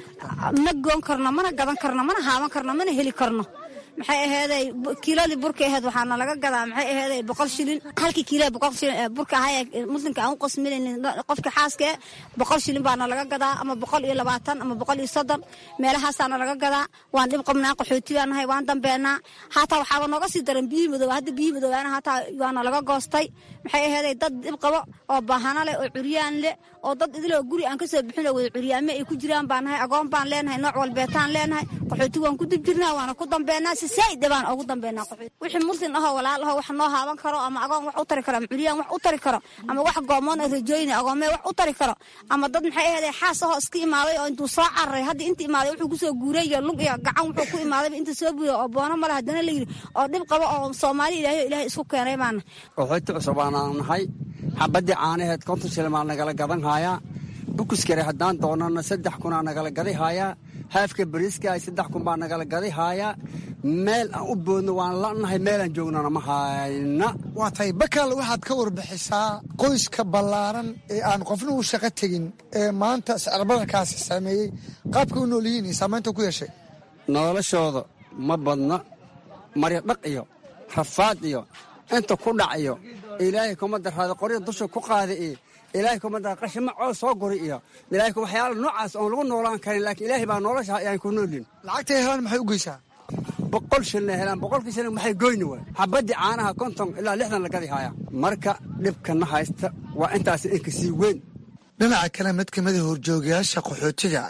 ma goon karno mana gadan karno mana haaban karno mana heli karno maxay aheeday kiiladii burka aheed waxaana laga gadaa maxay aheeday boqol shilin halkii kiilada boqol shilin burka ahaa ee muslimka aan u qasminayn qofka xaaska eh boqol shilin baana laga gadaa ama boqol iyo labaatan ama boqol iyo soddon meelahaasaana laga gadaa waan dhib qabnaa qaxooti baa nahay waan dambeenaa haataa waxaaba nooga sii daran biyihii madooba hadda biyihii madoobaana haataa waana laga goostay maxay aheeday dad dhib qabo oo baahano leh oo curyaan leh oo dad idiloo guri aan kasoo bixin oo wada curyaame ay ku jiraan baan nahay agoon baan leenahay nooc walbeetaan leenahay qaxooti waan ku dib jirnaa waana ku dambeenaa si saa'ida baan ugu dambeynaa qaxooti wixii muslim ahoo walaal ahoo wax noo haaban karo ama agoon wax u tari karo ama curyaan wax u tari karo ama wax goomoon oo rajooyina agoomee wax u tari karo ama dad maxay aheeday xaas ahoo iska imaaday oo intuu soo cararay hadda inta imaaday wuxuu kusoo guuray iyo lug iyo gacan wuxuu ku imaadayba inta soo buuray oo boono male haddana la yidhi oo dhib qabo oo soomaali ilaahay ilaahay isku keenay baana qaxooti cusub aanaan nahay xabaddii caanaheed konton shilin baa nagala gadan haayaa bukuskare haddaan doonana saddex kunaa nagala gaday haayaa haafka bariiska saddex kun baa nagala gaday haayaa meel aan u boodno waan la'nahay meelaan joognana ma hayna waa tahay bakaal waxaad ka warbixisaa qoyska ballaaran ee aan qofna u shaqo tegin ee maanta sicirbadarkaasi saameeyey qaabka u nool yihiin iyo saamaynta ku yeeshay noloshooda ma badna maryadhaq iyo rafaad iyo inta ku dhac iyo ilaahay kuma daraada qorya dusha ku qaada iyo ilaahay kuma dara qashima coos soo guri iyo ilaahay waxyaala noocaas oon lagu noolaan karin laakiin ilaahay baa nolosha ayaan ku noolin lacagtay helaan maxay u geysaa boqol shilna helaan boqolkii shilin maxay goyni waay xabaddii caanaha konton ilaa lixdan la gadi haayaa marka dhibkana haysta waa intaas inka sii weyn dhinaca kale mid ka mida horjoogayaasha qaxootiga